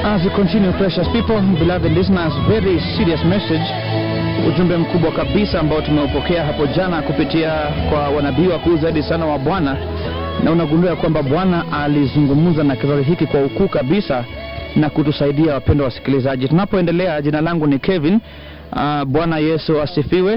As we continue, precious people, beloved listeners, very serious message, ujumbe mkubwa kabisa ambao tumeupokea hapo jana kupitia kwa wanabii wakuu zaidi sana wa Bwana, na unagundua kwamba Bwana alizungumza na kizazi hiki kwa ukuu kabisa na kutusaidia, wapendwa wasikilizaji. Tunapoendelea, jina langu ni Kevin. Uh, Bwana Yesu asifiwe.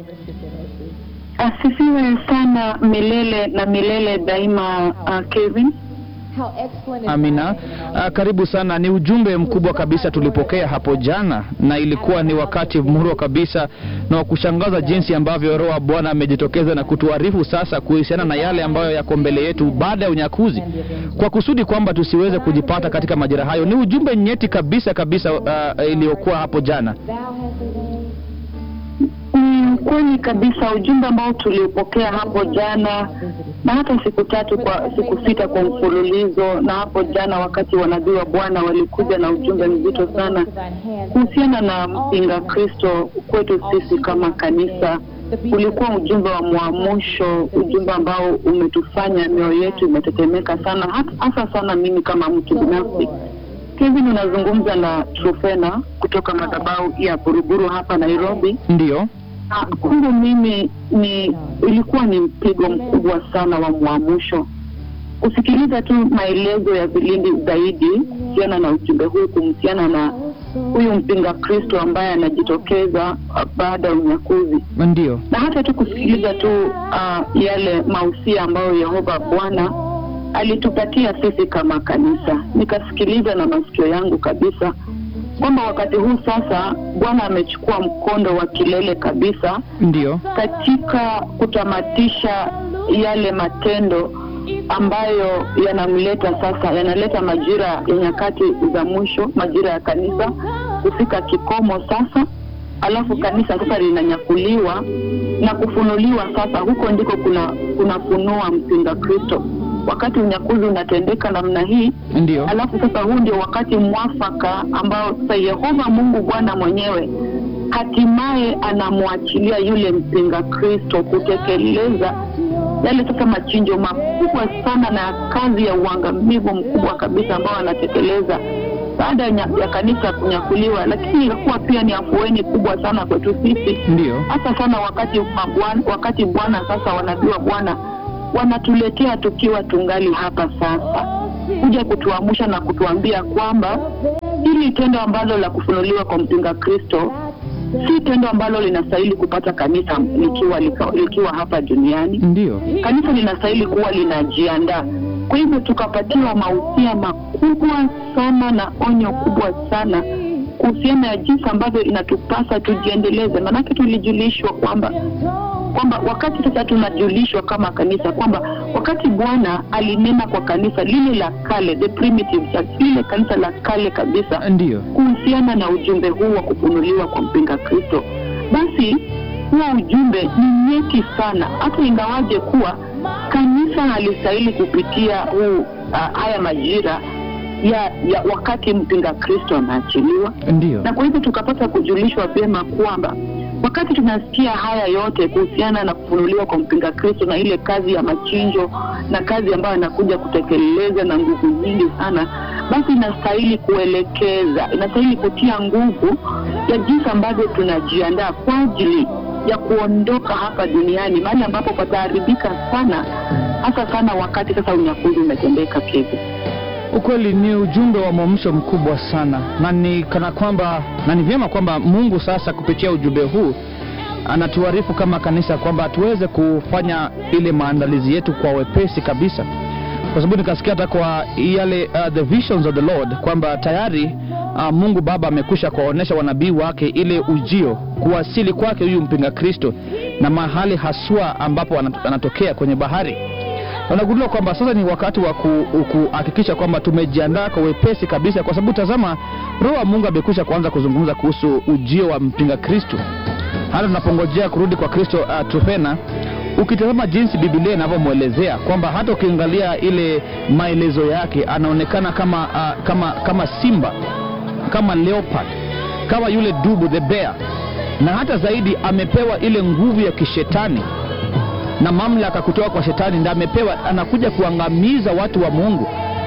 Asifiwe sana milele na milele daima. Uh, Kevin, Amina. Uh, karibu sana. Ni ujumbe mkubwa kabisa tulipokea hapo jana, na ilikuwa ni wakati murwa kabisa na wa kushangaza jinsi ambavyo Roho wa Bwana amejitokeza na kutuarifu sasa kuhusiana na yale ambayo yako mbele yetu baada ya unyakuzi, kwa kusudi kwamba tusiweze kujipata katika majira hayo. Ni ujumbe nyeti kabisa kabisa, uh, iliyokuwa hapo jana. ni kweli kabisa ujumbe ambao tuliupokea hapo jana na hata siku tatu kwa siku sita kwa mfululizo, na hapo jana wakati wanabii wa Bwana walikuja na ujumbe mzito sana kuhusiana na mpinga Kristo kwetu sisi kama kanisa. Ulikuwa ujumbe wa mwamusho, ujumbe ambao umetufanya mioyo yetu imetetemeka sana, hata- hasa sana mimi kama mtu binafsi. Kevin, unazungumza na Trufena kutoka madhabahu ya Buruburu hapa Nairobi. Ndiyo, Ah, Kwangu mimi ni ilikuwa ni mpigo mkubwa sana wa mwamusho kusikiliza tu maelezo ya vilindi zaidi kuhusiana na ujumbe huu, kuhusiana na huyu mpinga Kristo ambaye anajitokeza ah, baada ya unyakuzi, ndiyo, na hata tu kusikiliza tu uh, yale mausia ambayo Yehova Bwana alitupatia sisi kama kanisa. Nikasikiliza na masikio yangu kabisa kwamba wakati huu sasa Bwana amechukua mkondo wa kilele kabisa ndiyo, katika kutamatisha yale matendo ambayo yanamleta sasa, yanaleta majira ya nyakati za mwisho, majira ya kanisa kufika kikomo sasa, alafu kanisa sasa linanyakuliwa na kufunuliwa sasa. Huko ndiko kuna kunafunua mpinga Kristo. Wakati unyakuzi unatendeka namna hii, ndiyo, alafu sasa huu ndio wakati mwafaka ambao sasa Yehova Mungu Bwana mwenyewe hatimaye anamwachilia yule mpinga Kristo kutekeleza yale sasa machinjo makubwa sana na kazi ya uangamivu mkubwa kabisa ambao anatekeleza baada ya nya- ya kanisa kunyakuliwa, lakini ilikuwa pia ni afueni kubwa sana kwetu sisi ndiyo, hasa sana wakati mabwana, wakati Bwana sasa wanabii wa Bwana wanatuletea tukiwa tungali hapa sasa, kuja kutuamsha na kutuambia kwamba hili tendo ambalo la kufunuliwa kwa mpinga Kristo si tendo ambalo linastahili kupata kanisa likiwa, likiwa, likiwa hapa duniani. ndiyo, Kanisa linastahili kuwa linajiandaa. Kwa hivyo tukapatiwa mausia makubwa sana na onyo kubwa sana kuhusiana na jinsi ambavyo inatupasa tujiendeleze, maanake tulijulishwa kwamba kwamba wakati sasa tunajulishwa kama kanisa kwamba wakati Bwana alinena kwa kanisa lile la kale, the primitive church, lile kanisa la kale kabisa ndiyo, kuhusiana na ujumbe huu wa kufunuliwa kwa mpinga Kristo, basi huo ujumbe ni nyeti sana, hata ingawaje kuwa kanisa halistahili kupitia huu uh, haya majira ya, ya wakati mpinga Kristo anaachiliwa ndiyo, na kwa hivyo tukapata kujulishwa vyema kwamba wakati tunasikia haya yote kuhusiana na kufunuliwa kwa mpinga Kristo na ile kazi ya machinjo na kazi ambayo anakuja kutekeleza na nguvu nyingi sana, basi inastahili kuelekeza, inastahili kutia nguvu ya jinsi ambavyo tunajiandaa kwa ajili ya kuondoka hapa duniani, mahali ambapo pataharibika sana, hasa sana wakati sasa unyakuzi umetendeka. Kevin, Ukweli ni ujumbe wa mwamsho mkubwa sana, na ni kana kwamba na ni vyema kwamba Mungu sasa kupitia ujumbe huu anatuarifu kama kanisa kwamba tuweze kufanya ile maandalizi yetu kwa wepesi kabisa, kwa sababu nikasikia hata kwa yale uh, the visions of the Lord kwamba tayari uh, Mungu Baba amekwisha kuwaonyesha wanabii wake ile ujio, kuwasili kwake huyu mpinga Kristo na mahali haswa ambapo anat- anatokea kwenye bahari na unagundua kwamba sasa ni wakati wa ku- kuhakikisha kwamba tumejiandaa kwa wepesi kabisa, kwa sababu tazama, Roho wa Mungu amekwisha kuanza kuzungumza kuhusu ujio wa mpinga Kristo, hata tunapongojea kurudi kwa Kristo. Uh, Trufena, ukitazama jinsi Biblia inavyomwelezea kwamba hata ukiangalia ile maelezo yake anaonekana kama, uh, kama, kama simba, kama leopard, kama yule dubu the bear, na hata zaidi amepewa ile nguvu ya kishetani na mamlaka kutoka kwa shetani, ndiye amepewa, anakuja kuangamiza watu wa Mungu.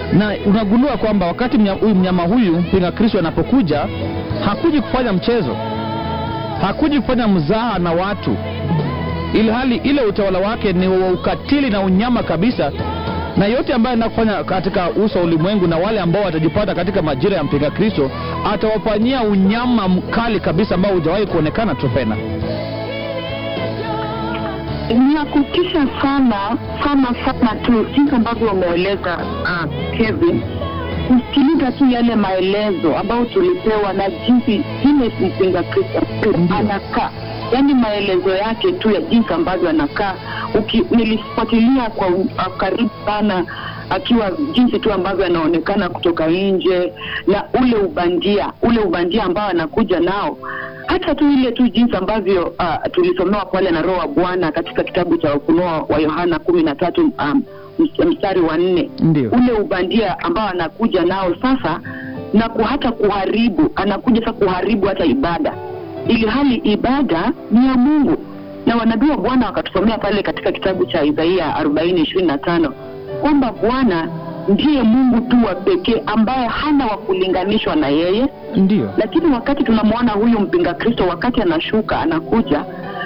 na unagundua kwamba wakati mnya- huyu mnyama huyu mpinga Kristo anapokuja hakuji kufanya mchezo, hakuji kufanya mzaha na watu, ili hali ile utawala wake ni wa ukatili na unyama kabisa, na yote ambayo anaenda kufanya katika uso wa ulimwengu na wale ambao watajipata katika majira ya mpinga Kristo atawafanyia unyama mkali kabisa ambao hujawahi kuonekana Tropena. ni ya kutisha sana sana sana tu jinsi ambavyo wameeleza uh, Kevin kusikiliza tu yale maelezo ambayo tulipewa na jinsi vile mpinga Kristo Ndio. anakaa yaani maelezo yake tu ya jinsi ambavyo anakaa Uki- nilifuatilia kwa u- uh, karibu sana akiwa jinsi tu ambavyo anaonekana kutoka nje na ule ubandia ule ubandia ambao anakuja nao hata tu ile tu jinsi ambavyo uh, tulisomewa pale na roho wa bwana katika kitabu cha ufunuo wa yohana kumi na tatu um, ms- mstari wa nne Ndio, ule ubandia ambao anakuja nao sasa na ku hata kuharibu anakuja sasa kuharibu hata ibada ili hali ibada ni ya mungu na wanabii wa bwana wakatusomea pale katika kitabu cha isaia arobaini ishirini na tano kwamba bwana ndiye mungu tu wa pekee ambaye hana wa kulinganishwa na yeye ndio, lakini wakati tunamwona huyu mpinga kristo wakati anashuka anakuja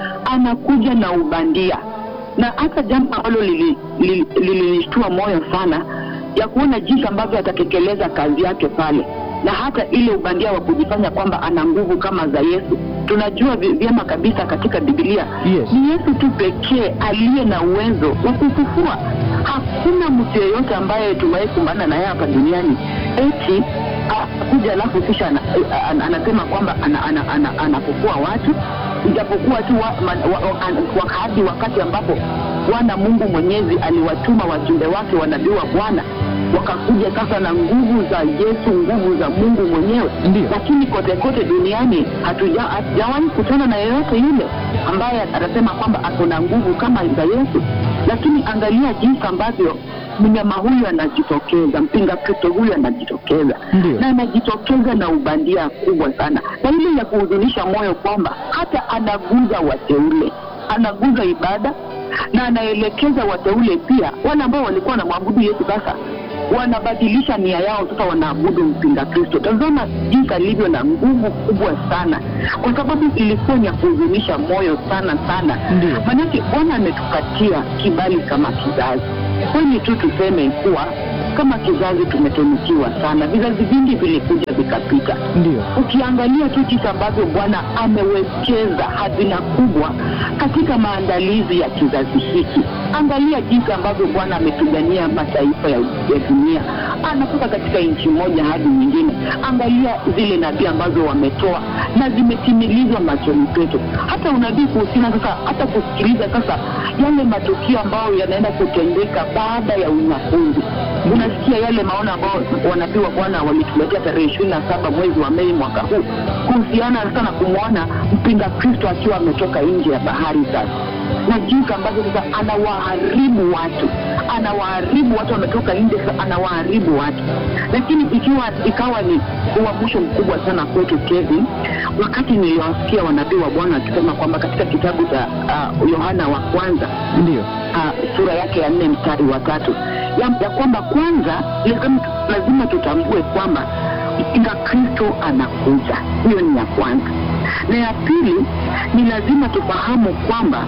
anakuja na ubandia na hata jambo ambalo lilinishtua lili, lili lilinishtua moyo sana ya kuona jinsi ambavyo atatekeleza kazi yake pale na hata ile ubandia wa kujifanya kwamba ana nguvu kama za yesu tunajua vi- vyema kabisa katika bibilia Yes. ni yesu tu pekee aliye na uwezo wa kufufua hakuna mtu yeyote ambaye tumewahi kumbana na yeye hapa duniani eti kuja alafu kisha ana- ana- anasema kwamba anafufua ana, ana, ana, anafufua watu ijapokuwa tu wa, ma, wa, wa, an- wakati wakati ambapo bwana mungu mwenyezi aliwatuma wajumbe wake wanabii wa bwana wakakuja sasa na nguvu za yesu nguvu za mungu mwenyewe Ndiyo. lakini kote kote duniani hatuja- hatujawahi kutana na yeyote yule ambaye atasema kwamba ako na nguvu kama za yesu lakini angalia jinsi ambavyo mnyama huyu anajitokeza mpinga kristo huyu anajitokeza Ndiyo. na anajitokeza na ubandia kubwa sana na ile ya kuhuzunisha moyo kwamba hata anaguza wateule anaguza ibada na anaelekeza wateule pia wale ambao walikuwa wanamwabudu yesu sasa wanabadilisha nia yao sasa wanaabudu mpinga kristo tazama jinsi alivyo na nguvu kubwa sana kwa sababu ilikuwa ni ya kuhuzunisha moyo sana sana Ndiyo. manake bwana ametupatia kibali kama kizazi kweli tu tuseme kuwa kama kizazi tumetunukiwa sana vizazi vingi vilikuja vikapita ndio, ukiangalia tu jinsi ambavyo bwana amewekeza hazina kubwa katika maandalizi ya kizazi hiki angalia jinsi ambavyo bwana amepigania mataifa ya, ya dunia anatoka katika nchi moja hadi nyingine angalia zile nabii ambazo wametoa na zimetimilizwa machoni petu hata unabii kuhusiana sasa hata kusikiliza sasa yale matukio ambayo yanaenda kutendeka baada ya unyakuzi unasikia yale maono ambayo wanabii wa bwana walituletea tarehe ishirini na saba mwezi wa mei mwaka huu kuhusiana sana kumwona mpinga kristo akiwa ametoka nje ya bahari sasa na jinsi ambavyo sasa anawaharibu watu anawaharibu watu wametoka nje sasa anawaharibu watu lakini ikiwa ikawa ni uamsho mkubwa sana kwetu kevin wakati niliwasikia wanabii wa bwana wakisema kwamba katika kitabu cha uh, yohana wa kwanza ndio, uh, sura yake ya nne mstari wa tatu ya, ya kwamba kwanza lazima, lazima tutambue kwamba mpinga kristo anakuja hiyo ni ya kwanza na ya pili ni lazima tufahamu kwamba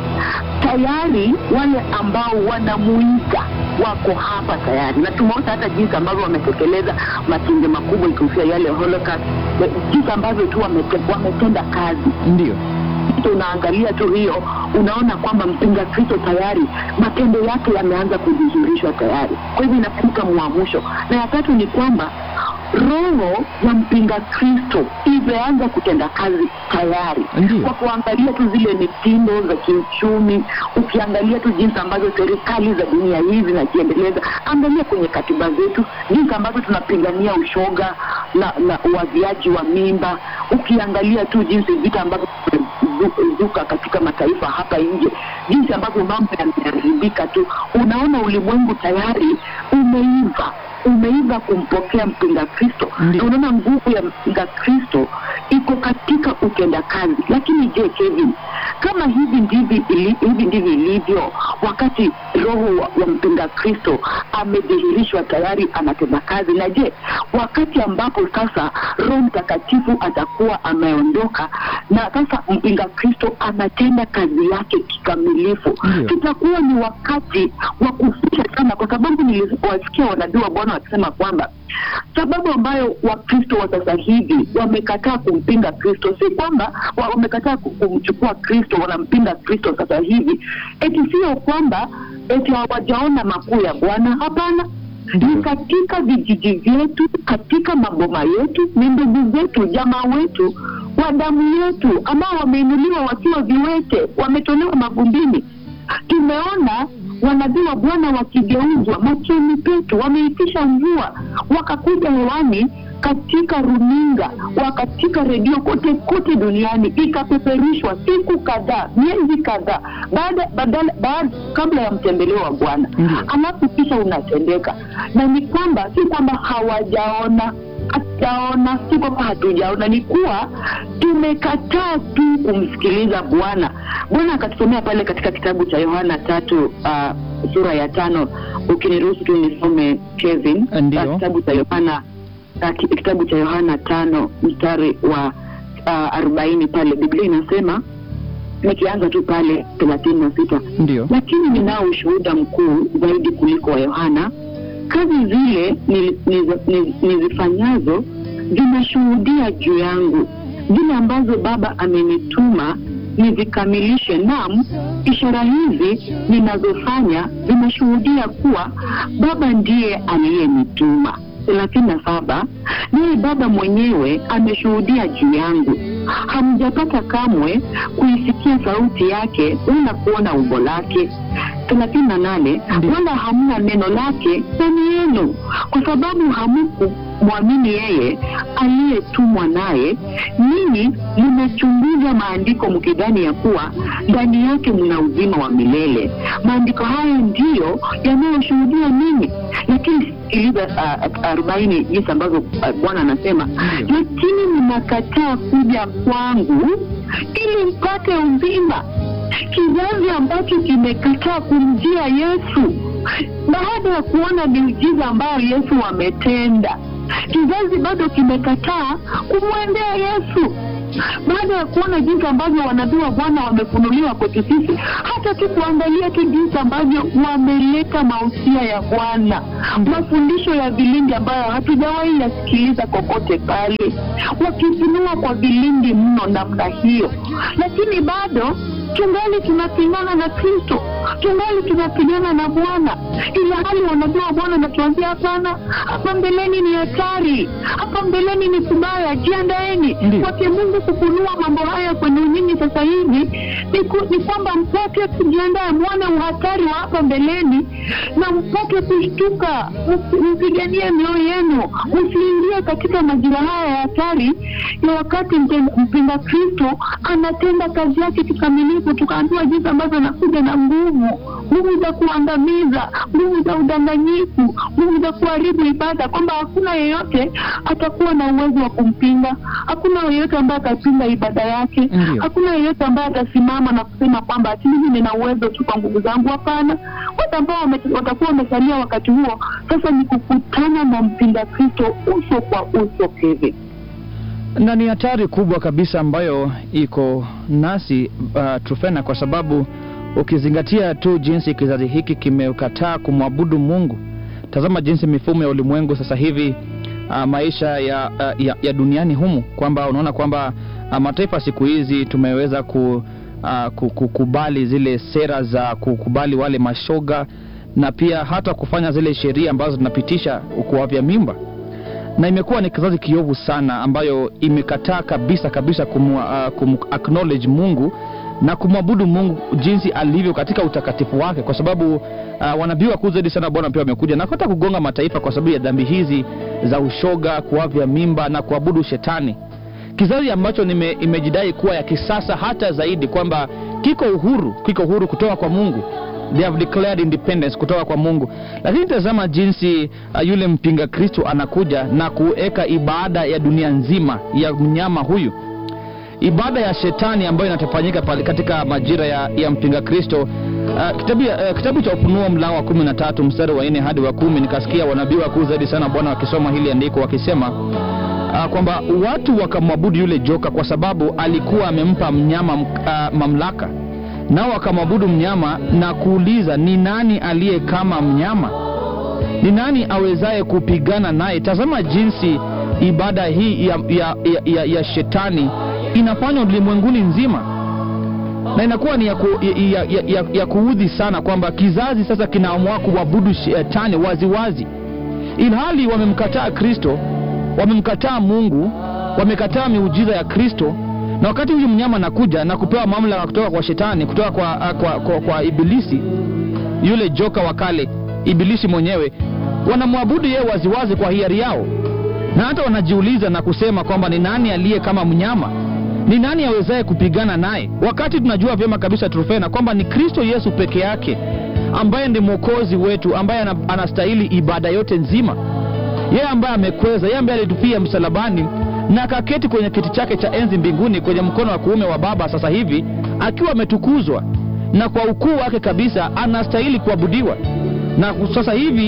tayari wale ambao wanamuiga wako hapa tayari na tumeona hata jinsi ambavyo wametekeleza matinde makubwa ikihusia yale holocaust jinsi ambavyo tu wamete, wametenda kazi ndio, Kristo unaangalia tu hiyo unaona kwamba mpinga kristo tayari matendo yake yameanza kudhihirishwa tayari kwa hivyo inafika mwamusho na ya tatu ni kwamba roho ya mpinga kristo imeanza kutenda kazi tayari Ndiyo. kwa kuangalia tu zile mitindo za kiuchumi ukiangalia tu jinsi ambavyo serikali za dunia hii zinajiendeleza angalia kwenye katiba zetu jinsi ambavyo tunapigania ushoga na, na uwaviaji wa mimba ukiangalia tu jinsi vita ambavyo zuka katika mataifa hapa nje jinsi ambavyo mambo yameharibika tu unaona ulimwengu tayari umeiva umeiva kumpokea mpinga Kristo. Ndiyo. Na unaona nguvu ya mpinga Kristo iko katika utendakazi. Lakini je, Kevin, kama hivi ndivyo ili- hivi ndivyo ilivyo wakati roho wa, wa mpinga Kristo amedhihirishwa tayari anatenda kazi, na je, wakati ambapo sasa Roho Mtakatifu atakuwa ameondoka na sasa mpinga Kristo anatenda kazi yake kikamilifu, Ndiyo. tutakuwa ni wakati wa kuficha sana, kwa sababu niliwasikia wanabii wa Bwana wakisema kwamba sababu ambayo Wakristo wa sasa hivi wamekataa kumpinga Kristo si kwamba wa- wamekataa ku- kumchukua Kristo, wanampinga Kristo sasa hivi, eti sio kwamba eti hawajaona makuu ya Bwana. Hapana, Ndiyo. ni katika vijiji vyetu, katika maboma yetu, ni ndugu zetu, jamaa wetu wa damu yetu ambao wameinuliwa wakiwa viwete, wametolewa mavumbini. Tumeona wanabii wa Bwana wakigeuzwa machoni petu, wameitisha mvua, wakakuja hewani katika runinga wa katika redio kote kote duniani, ikapeperushwa siku kadhaa, miezi kadhaa baada badala baada kabla ya mtembeleo wa Bwana, Ndiyo. alafu kisha unatendeka, na ni kwamba si kwamba hawajaona hatujaona, si kwamba hatujaona, ni kuwa tumekataa tu kumsikiliza Bwana. Bwana akatusomea pale katika kitabu cha Yohana tatu uh, sura ya tano. Ukiniruhusu tu nisome Kevin, Ndiyo. Uh, kitabu cha Yohana uh, ki- kitabu cha Yohana tano mstari wa uh, arobaini pale Biblia inasema nikianza tu pale thelathini na sita Ndio. lakini ninao ushuhuda mkuu zaidi kuliko wa Yohana. Kazi zile nili- nizi- nizi- nizifanyazo zinashuhudia juu yangu, zile ambazo Baba amenituma nizikamilishe. Naam, ishara hizi ninazofanya zinashuhudia kuwa Baba ndiye aliyenituma. thelathini na saba naye Baba mwenyewe ameshuhudia juu yangu. Hamjapata kamwe kuisikia sauti yake wala kuona umbo lake. thelathini na nane Ndiyo. wala hamna neno lake ndani yenu, kwa sababu hamukumwamini yeye aliyetumwa naye. Ninyi mmechunguza maandiko mkidhani ya kuwa ndani yake mna uzima wa milele. Maandiko hayo ndiyo yanayoshuhudia mimi. Lakini sikiliza uh, arobaini jinsi ambavyo uh, Bwana anasema Ndiyo. lakini mnakataa kuja kwangu ili mpate uzima. Kizazi ambacho kimekataa kumjia Yesu baada ya kuona miujiza ambayo Yesu ametenda, kizazi bado kimekataa kumwendea Yesu baada ya kuona jinsi ambavyo wanabii wa Bwana wamefunuliwa kwetu sisi, hata tu kuangalia tu jinsi ambavyo wameleta mausia ya Bwana, mafundisho ya vilindi ambayo hatujawahi yasikiliza kokote pale, wakifunua kwa vilindi mno namna hiyo, lakini bado tungali tunapingana na Kristo, tungali tunapigana na Bwana, ila hali wanabii wa Bwana natuambia hapana, hapa mbeleni ni hatari, hapa mbeleni ni kubaya, jiandaeni Ndiyo. kwake Mungu kufunua mambo haya kwenu nyinyi sasa hivi ni, ku, ni kwamba mpate kujiandaa, mwone uhatari wa hapa mbeleni na mpate kushtuka, msi- mpiganie mioyo yenu, msiingie katika majira haya ya hatari ya wakati mte- mpinga Kristo anatenda kazi yake kikamilifu, tukaambiwa jinsi ambavyo anakuja na nguvu nguvu za kuangamiza, nguvu za udanganyifu, nguvu za kuharibu ibada, kwamba hakuna yeyote atakuwa na uwezo wa kumpinga, hakuna yeyote ambaye atapinga ibada yake, Ndiyo. hakuna yeyote ambaye atasimama na kusema kwamba ati mimi nina uwezo tu kwa nguvu zangu. Hapana, watu ambao wame- watakuwa wamesalia wakati huo sasa ni kukutana na mpinga Kristo uso kwa uso. Kevin, na ni hatari kubwa kabisa ambayo iko nasi uh, Trufena, kwa sababu ukizingatia tu jinsi kizazi hiki kimekataa kumwabudu Mungu. Tazama jinsi mifumo ya ulimwengu sasa hivi uh, maisha ya, uh, ya, ya duniani humu, kwamba unaona kwamba uh, mataifa siku hizi tumeweza ku, uh, ku- kukubali zile sera za kukubali wale mashoga na pia hata kufanya zile sheria ambazo zinapitisha kuwavya mimba na imekuwa ni kizazi kiovu sana ambayo imekataa kabisa kabisa kum, uh, kum acknowledge Mungu na kumwabudu Mungu jinsi alivyo katika utakatifu wake, kwa sababu uh, wanabii wakuu zaidi sana Bwana pia wamekuja na hata kugonga mataifa kwa sababu ya dhambi hizi za ushoga, kuavya mimba na kuabudu shetani, kizazi ambacho nime, imejidai kuwa ya kisasa hata zaidi, kwamba kiko uhuru, kiko uhuru kutoka kwa Mungu they have declared independence kutoka kwa mungu lakini tazama jinsi uh, yule mpinga kristo anakuja na kuweka ibada ya dunia nzima ya mnyama huyu ibada ya shetani ambayo inatafanyika pale katika majira ya, ya mpinga kristo uh, kitabu, uh, kitabu cha ufunuo mlango wa kumi na tatu mstari wa nne hadi wa kumi nikasikia wanabii wakuu zaidi sana bwana wakisoma hili andiko wakisema uh, kwamba watu wakamwabudu yule joka kwa sababu alikuwa amempa mnyama uh, mamlaka nao wakamwabudu mnyama na kuuliza ni nani aliye kama mnyama ni nani awezaye kupigana naye tazama jinsi ibada hii ya, ya, ya, ya, ya shetani inafanywa ulimwenguni nzima na inakuwa ni ya, ku, ya, ya, ya, ya kuudhi sana kwamba kizazi sasa kinaamua kuabudu shetani waziwazi ilhali wamemkataa kristo wamemkataa mungu wamekataa miujiza ya kristo na wakati huyu mnyama anakuja na kupewa mamlaka kutoka kwa shetani kutoka kwa, kwa, kwa, kwa ibilisi yule joka wa kale ibilisi mwenyewe wanamwabudu yeye waziwazi kwa hiari yao na hata wanajiuliza na kusema kwamba ni nani aliye kama mnyama ni nani awezaye kupigana naye wakati tunajua vyema kabisa trufena kwamba ni kristo yesu peke yake ambaye ndi mwokozi wetu ambaye anastahili ibada yote nzima yeye ambaye amekweza yeye ambaye alitupia msalabani na akaketi kwenye kiti chake cha enzi mbinguni kwenye mkono wa kuume wa baba sasa hivi akiwa ametukuzwa na kwa ukuu wake kabisa anastahili kuabudiwa na sasa hivi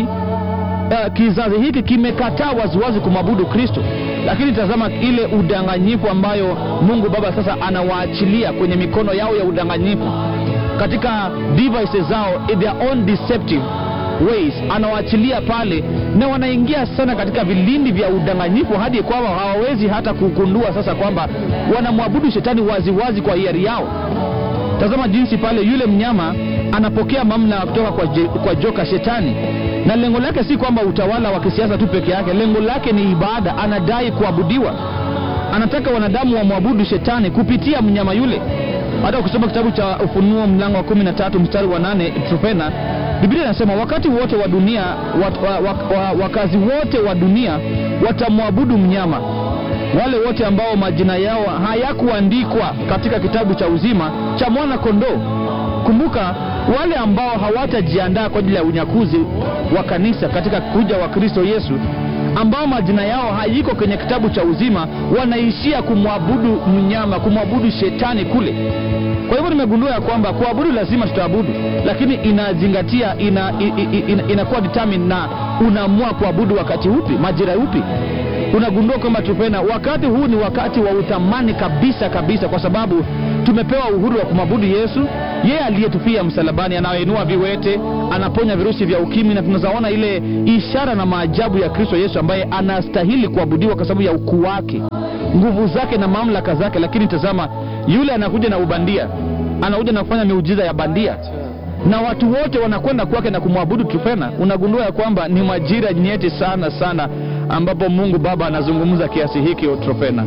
uh, kizazi hiki kimekataa waziwazi kumwabudu kristo lakini tazama ile udanganyifu ambayo mungu baba sasa anawaachilia kwenye mikono yao ya udanganyifu katika devices zao their own deceptive ways anawaachilia pale na wanaingia sana katika vilindi vya udanganyifu hadi kwamba hawawezi hata kugundua sasa kwamba wanamwabudu shetani waziwazi wazi kwa hiari yao tazama jinsi pale yule mnyama anapokea mamlaka kutoka kwa, je, kwa joka shetani na lengo lake si kwamba utawala wa kisiasa tu peke yake lengo lake ni ibada anadai kuabudiwa anataka wanadamu wamwabudu shetani kupitia mnyama yule hata ukisoma kitabu cha ufunuo mlango wa kumi na tatu mstari wa nane trofena biblia inasema wakati wote wa dunia wat, wa, wa, wa, wakazi wote wa dunia watamwabudu mnyama wale wote ambao majina yao hayakuandikwa katika kitabu cha uzima cha mwana kondoo kumbuka wale ambao hawatajiandaa kwa ajili ya unyakuzi wa kanisa katika kuja wa kristo yesu ambao majina yao hayiko kwenye kitabu cha uzima wanaishia kumwabudu mnyama kumwabudu shetani kule kwa hivyo nimegundua ya kwamba kuabudu lazima tutaabudu lakini inazingatia ina, ina, ina, inakuwa determine na unaamua kuabudu wakati upi majira upi unagundua kwamba tupena wakati huu ni wakati wa uthamani kabisa kabisa kwa sababu tumepewa uhuru wa kumwabudu yesu yeye aliyetufia msalabani anaoinua viwete anaponya virusi vya ukimwi na tunazaona ile ishara na maajabu ya kristo yesu ambaye anastahili kuabudiwa kwa sababu ya ukuu wake nguvu zake na mamlaka zake lakini tazama yule anakuja na ubandia anakuja na kufanya miujiza ya bandia na watu wote wanakwenda kwake na kumwabudu tufena unagundua ya kwamba ni majira nyeti sana sana ambapo mungu baba anazungumza kiasi hiki trofena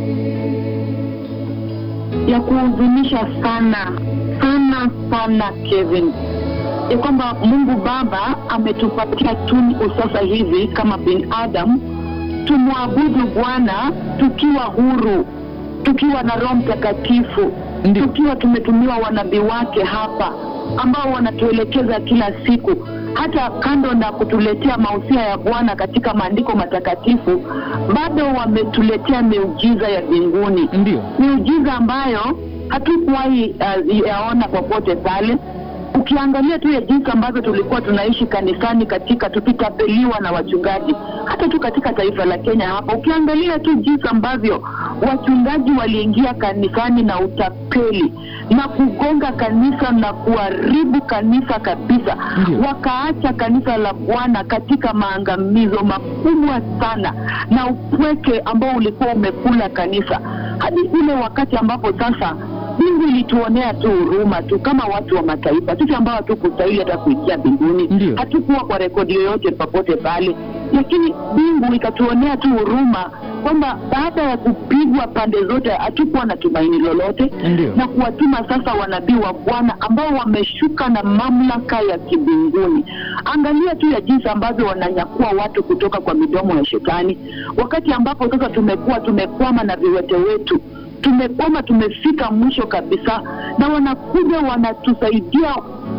ya kuhuzunisha sana sana sana kevin ya kwamba mungu baba ametupatia tunku sasa hivi kama binadamu tumwabudu bwana tukiwa huru tukiwa na roho mtakatifu Ndiyo. tukiwa tumetumiwa wanabii wake hapa ambao wanatuelekeza kila siku hata kando na kutuletea mausia ya bwana katika maandiko matakatifu bado wametuletea miujiza ya mbinguni ndio miujiza ambayo hatukuwahi uh, yaona popote pale ukiangalia tu ya jinsi ambavyo tulikuwa tunaishi kanisani katika tukitapeliwa na wachungaji hata tu katika taifa la kenya hapa ukiangalia tu jinsi ambavyo wachungaji waliingia kanisani na utapeli na kugonga kanisa na kuharibu kanisa kabisa Ndio. wakaacha kanisa la bwana katika maangamizo makubwa sana na upweke ambao ulikuwa umekula kanisa hadi ule wakati ambapo sasa mbingu ilituonea tu huruma tu kama watu wa mataifa sisi ambao hatukustahili hata kuingia mbinguni Ndio. hatukuwa kwa rekodi yoyote popote pale lakini mbingu ikatuonea tu huruma kwamba baada ya kupigwa pande zote hatukuwa na tumaini lolote Ndio. na kuwatuma sasa wanabii wa bwana ambao wameshuka na mamlaka ya kibinguni angalia tu ya jinsi ambavyo wananyakua watu kutoka kwa midomo ya shetani wakati ambapo sasa tumekuwa tumekwama na viwete wetu tumekwama tumefika mwisho kabisa na wanakuja wanatusaidia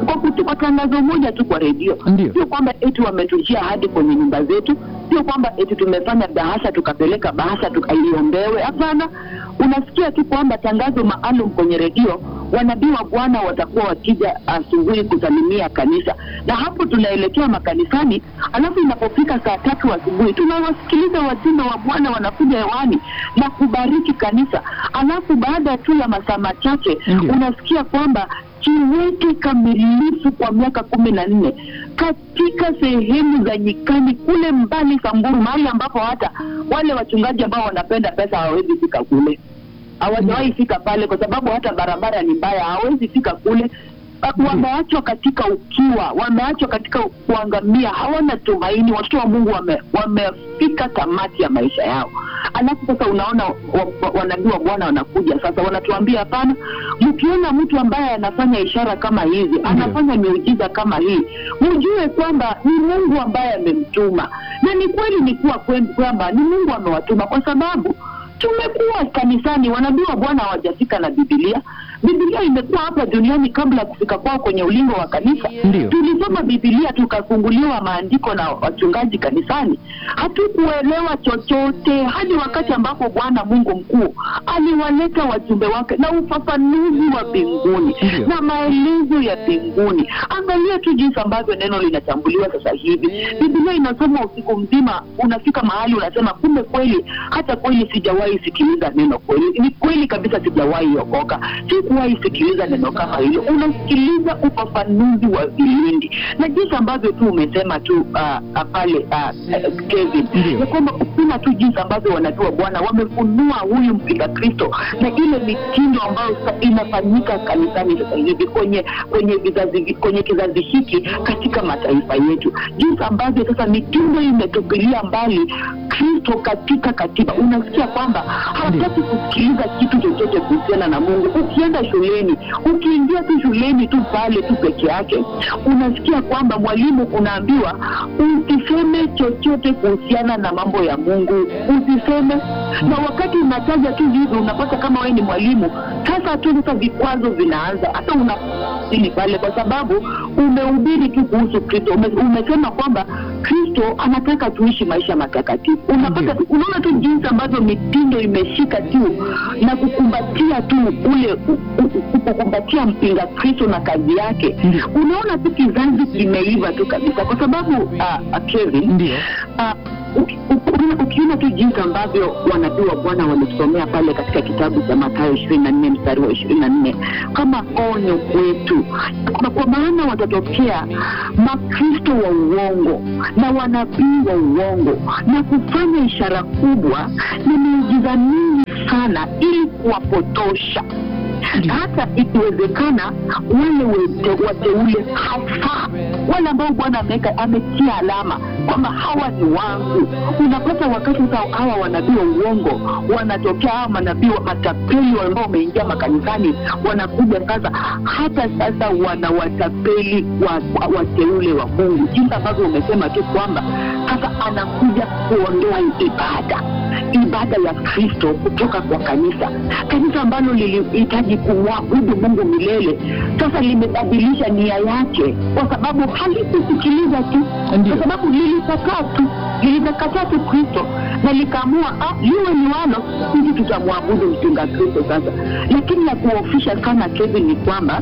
kwa, kutu- kwa tangazo moja tu kwa redio Ndio. sio kwamba eti wametujia hadi kwenye nyumba zetu sio kwamba eti tumefanya bahasha tukapeleka bahasha tukaiombewe hapana unasikia tu kwamba tangazo maalum kwenye redio wanabii wa bwana watakuwa wakija asubuhi kusalimia kanisa na hapo tunaelekea makanisani alafu inapofika saa tatu asubuhi tunawasikiliza wajumbe wa bwana wanakuja hewani na kubariki kanisa alafu baada tu ya masaa machache Ndio. unasikia kwamba kiwete kamilifu kwa miaka kumi na nne katika sehemu za nyikani kule mbali Samburu, mahali ambapo hata wale wachungaji ambao wanapenda pesa hawawezi fika kule, hawajawahi fika pale kwa sababu hata barabara ni mbaya, hawawezi fika kule. Wameachwa katika ukiwa, wameachwa katika kuangamia, hawana tumaini. Watoto wa Mungu wame, wamefika tamati ya maisha yao. Alafu sasa unaona wa- wa- wanabii wa Bwana wanakuja sasa, wanatuambia hapana, mkiona mtu ambaye anafanya ishara kama hizi, anafanya miujiza kama hii, mjue kwamba ni Mungu ambaye amemtuma, na ni kweli ni kuwa kwen- kwamba ni Mungu amewatuma, kwa sababu tumekuwa kanisani, wanabii wa Bwana hawajafika na Biblia. Biblia imekuwa hapa duniani kabla ya kufika kwao kwenye ulingo wa kanisa. Ndio. Tulisoma Biblia tukafunguliwa maandiko na wachungaji kanisani, hatukuelewa chochote hadi wakati ambapo Bwana Mungu mkuu aliwaleta wajumbe wake na ufafanuzi wa mbinguni Ndio. na maelezo ya mbinguni. Angalia tu jinsi ambavyo neno linachambuliwa sasa hivi. Biblia inasoma usiku mzima, unafika mahali unasema, kumbe kweli, hata kweli sijawahi sikiliza neno kweli. Ni kweli kabisa, sijawahi okoka, sikuwahi sikiliza neno kama hilo. Unasikiliza ufafanuzi wa vilindi na jinsi ambavyo tu umesema tu uh, uh, pale uh, uh, Kevin Ndio. ya kwamba kuna tu jinsi ambavyo wanajua Bwana wamefunua huyu mpinga Kristo na ile mitindo ambayo sa- inafanyika kanisani sasa hivi kwenye kwenye vizazi kwenye kizazi hiki katika mataifa yetu, jinsi ambavyo sasa mitindo imetupilia mbali Kristo katika katiba. Unasikia kwamba hawataki kusikiliza kitu chochote kuhusiana na Mungu. Ukienda shuleni, ukiingia tu shuleni tu pale tu peke yake, unasikia kwamba mwalimu unaambiwa usiseme chochote kuhusiana na mambo ya Mungu, usiseme. Na wakati unataja tu hivi, unapata kama wewe ni mwalimu, sasa tu sasa vikwazo vinaanza, hata una ini pale, kwa sababu umehubiri tu kuhusu Kristo, ume, umesema kwamba Kristo anataka tuishi maisha matakatifu. Unapata, unaona tu jinsi ambavyo mitindo imeshika tu na kukumbatia tu ule u- u- kukumbatia mpinga Kristo na kazi yake. Ndio. Unaona tu kizazi kimeiva tu kabisa, kwa sababu uh, uh, Kevin Ndio. Ah, uki- uki- ukiona tu jinsi ambavyo wanabii wa Bwana walitusomea pale katika kitabu cha Mathayo ishirini na nne mstari wa ishirini na nne kama onyo kwetu, kwa, kwa maana watatokea makristo wa uongo na wanabii wa uongo na kufanya ishara kubwa na miujiza mingi sana ili kuwapotosha Ndio. hata ikiwezekana wale wete- wateule hasa wale ambao Bwana ameweka ametia alama kwamba hawa ni wangu. Unapata wakati sasa hawa wanabii wa uongo wanatokea, hawa manabii wa matapeli ambao wameingia makanisani wanakuja sasa, hata sasa wanawatapeli wa, wa, wateule wa Mungu, jinsi ambavyo umesema tu kwamba sasa anakuja kuondoa ibada ibada ya Kristo kutoka kwa kanisa, kanisa ambalo lilihitaji kumwabudu Mungu milele, sasa limebadilisha nia yake, kwa sababu halikusikiliza tu, Ndio. kwa sababu lilikataa tu, lilikataa tu Kristo na likaamua ah, liwe liwalo, sisi tutamwabudu mpinga Kristo sasa. Lakini la kuofisha sana Kevin ni kwamba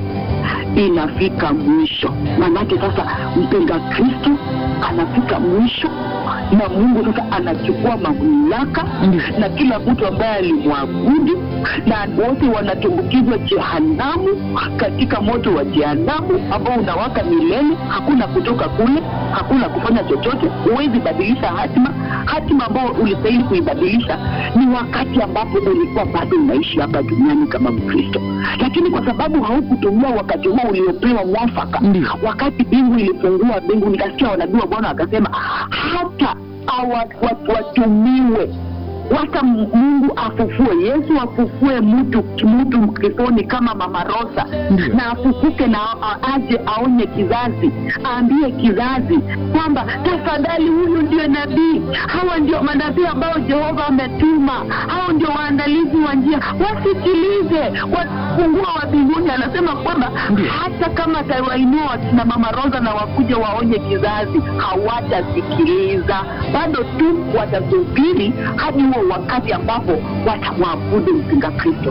inafika mwisho, maanake sasa mpinga Kristo anafika mwisho na Mungu sasa anachukua mamlaka Ndio. na kila mtu ambaye alimwabudu na wote wanatumbukizwa jehanamu, katika moto wa jehanamu ambao unawaka milele. Hakuna kutoka kule, hakuna kufanya chochote, huwezi badilisha hatima. Hatima ambao ulistahili kuibadilisha ni wakati ambapo ulikuwa bado unaishi hapa duniani kama Mkristo, lakini kwa sababu haukutumia wakati huo uliopewa mwafaka, Ndio. wakati mbingu ilifungua mbingu, nikasikia wanabii wa Bwana wakasema hata hawa- wat- watumiwe wacha Mungu afufue, Yesu afufue mtu mtu Mkristoni kama Mama Rosa Ndiyo. na afufuke na a- aje aonye kizazi, aambie kizazi kwamba tafadhali, huyu ndio nabii, hawa ndio manabii ambao Jehova ametuma, hao ndio waandalizi wa njia, wasikilize, wafungua wa mbinguni. Anasema kwamba Ndiyo. hata kama atawainua wakina Mama Rosa na wakuja waonye kizazi, hawatasikiliza, bado tu watasubiri hadi huo wakati ambapo watamwabudu mpinga Kristo.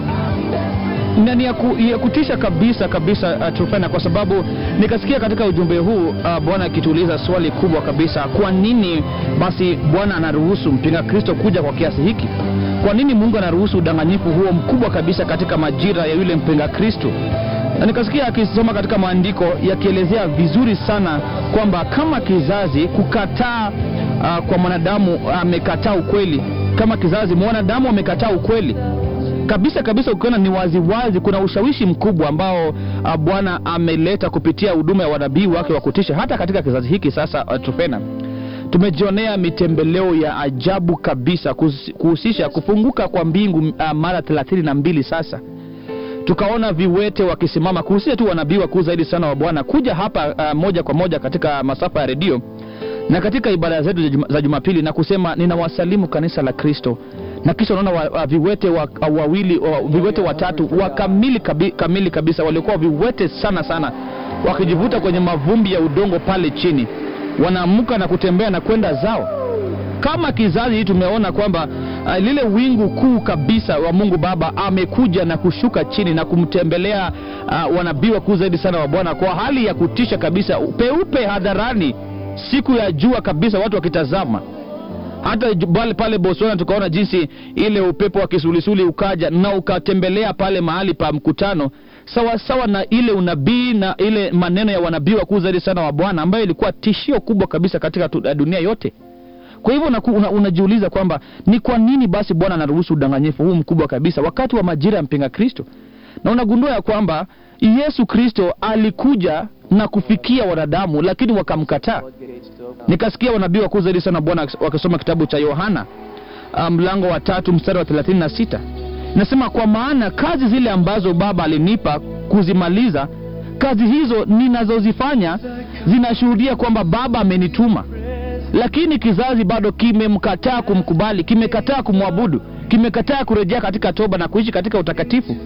na ni ya, ku, ya kutisha kabisa kabisa uh, Trufena, kwa sababu nikasikia katika ujumbe huu uh, Bwana akituuliza swali kubwa kabisa, kwa nini basi Bwana anaruhusu mpinga Kristo kuja kwa kiasi hiki? Kwa nini Mungu anaruhusu udanganyifu huo mkubwa kabisa katika majira ya yule mpinga Kristo? Na nikasikia akisoma katika maandiko yakielezea vizuri sana kwamba kama kizazi kukataa uh, kwa mwanadamu amekataa ukweli, kama kizazi mwanadamu amekataa ukweli kabisa kabisa ukiona ni waziwazi wazi, kuna ushawishi mkubwa ambao uh, bwana ameleta kupitia huduma ya wanabii wake wa kutisha hata katika kizazi hiki sasa uh, trofena tumejionea mitembeleo ya ajabu kabisa kuhusi- kuhusisha kufunguka kwa mbingu uh, mara thelathini na mbili sasa tukaona viwete wakisimama kuhusia tu wanabii wakuu zaidi sana wa bwana kuja hapa uh, moja kwa moja katika masafa ya redio na katika ibada zetu za Juma- za jumapili na kusema ninawasalimu kanisa la kristo na kisha unaona wa, wa, viwete wa, wawili wa, viwete watatu wa kamili, kabi, kamili kabisa waliokuwa viwete sana sana wakijivuta kwenye mavumbi ya udongo pale chini wanaamka na kutembea na kwenda zao kama kizazi hii tumeona kwamba uh, lile wingu kuu kabisa wa mungu baba amekuja na kushuka chini na kumtembelea uh, wanabii wakuu zaidi sana wa bwana kwa hali ya kutisha kabisa peupe hadharani siku ya jua kabisa watu wakitazama hata ju- pale, pale Botswana tukaona jinsi ile upepo wa kisulisuli ukaja na ukatembelea pale mahali pa mkutano sawasawa sawa na ile unabii na ile maneno ya wanabii wakuu zaidi sana wa Bwana ambayo ilikuwa tishio kubwa kabisa katika tu- dunia yote. Kwa hivyo unaku- una, unajiuliza kwamba ni kwa nini basi Bwana anaruhusu udanganyifu huu mkubwa kabisa wakati wa majira ya mpinga Kristo, na unagundua ya kwamba Yesu Kristo alikuja na kufikia wanadamu, lakini wakamkataa. Nikasikia wanabii wakuu zaidi sana Bwana wakisoma kitabu cha Yohana ah, mlango wa tatu mstari wa 36 nasema, kwa maana kazi zile ambazo Baba alinipa kuzimaliza, kazi hizo ninazozifanya zinashuhudia kwamba Baba amenituma lakini kizazi bado kimemkataa kumkubali, kimekataa kumwabudu, kimekataa kurejea katika toba na kuishi katika utakatifu.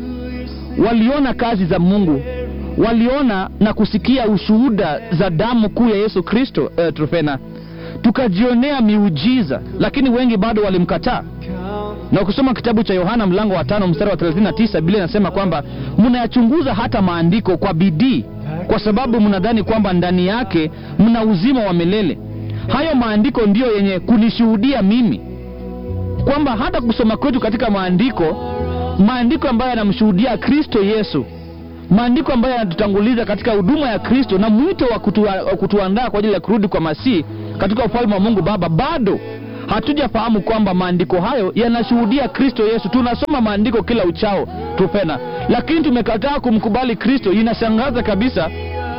Waliona kazi za Mungu, waliona na kusikia ushuhuda za damu kuu ya Yesu Kristo. Uh, Trofena, tukajionea miujiza, lakini wengi bado walimkataa. Na ukisoma kitabu cha Yohana mlango wa tano mstari wa 39 Biblia inasema kwamba mnayachunguza hata maandiko kwa bidii, kwa sababu mnadhani kwamba ndani yake mna uzima wa milele. Hayo maandiko ndiyo yenye kunishuhudia mimi kwamba hata kusoma kwetu katika maandiko, maandiko ambayo yanamshuhudia Kristo Yesu, maandiko ambayo yanatutanguliza katika huduma ya Kristo na mwito wa kutua, wa kutuandaa kwa ajili ya kurudi kwa Masihi katika ufalme wa Mungu Baba, bado hatujafahamu kwamba maandiko hayo yanashuhudia Kristo Yesu. Tunasoma maandiko kila uchao tupena, lakini tumekataa kumkubali Kristo. Inashangaza kabisa,